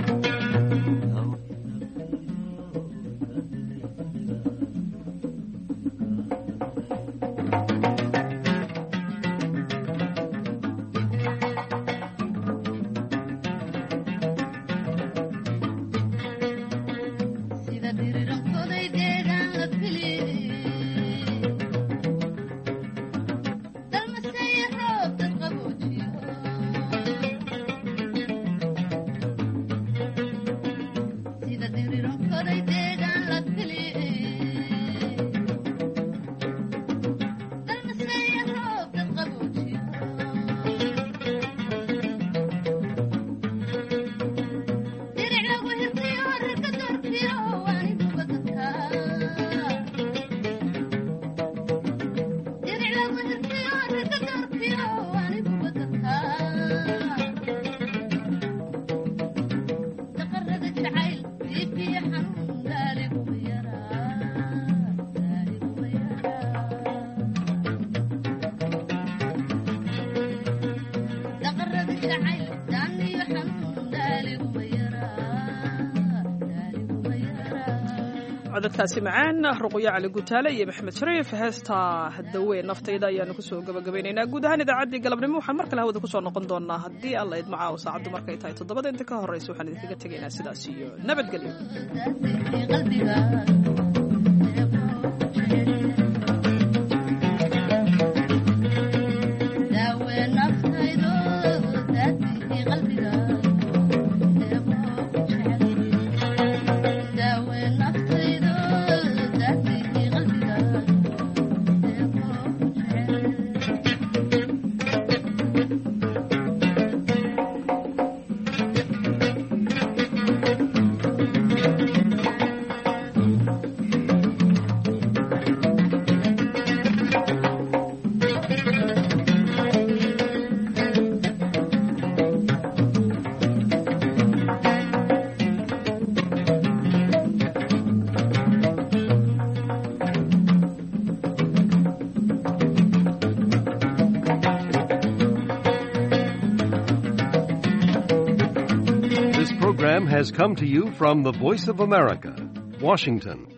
sida dhirirankoday deegaan la fili dalmaseeye roob dad qaboojiyo sida dhirirankoday deegaan la fili dalmaseeye roob dad qaboojiyo diric lagu hirtiyo rarka doorkiyo waaniduba dadka diric lagu hirtiyo rarka doorkiyo waaniduba dadka daqarada jacayl diifiyo xanuun daaliguma yaraa daaliguma yaraa daqarada jacayl daaniyo xanuun daaliguma codadkaasi macaan ruqyo cali gutaale iyo maxamed shariif heesta daween naftayda ayaanu kusoo gabagabaynaynaa guud ahaan idaacaddii galabnimo waxaan mar kale hawada kusoo noqon doonaa haddii alla idmacaaw saacaddu markay tahay toddobada inta ka horreysa waxaan idinkaga tegaynaa sidaas iyo nabadgelyo daaween naftaydo daadii qalbiga daaween naftaydo daadii qalbiga program has come to you from the Voice of America, Washington.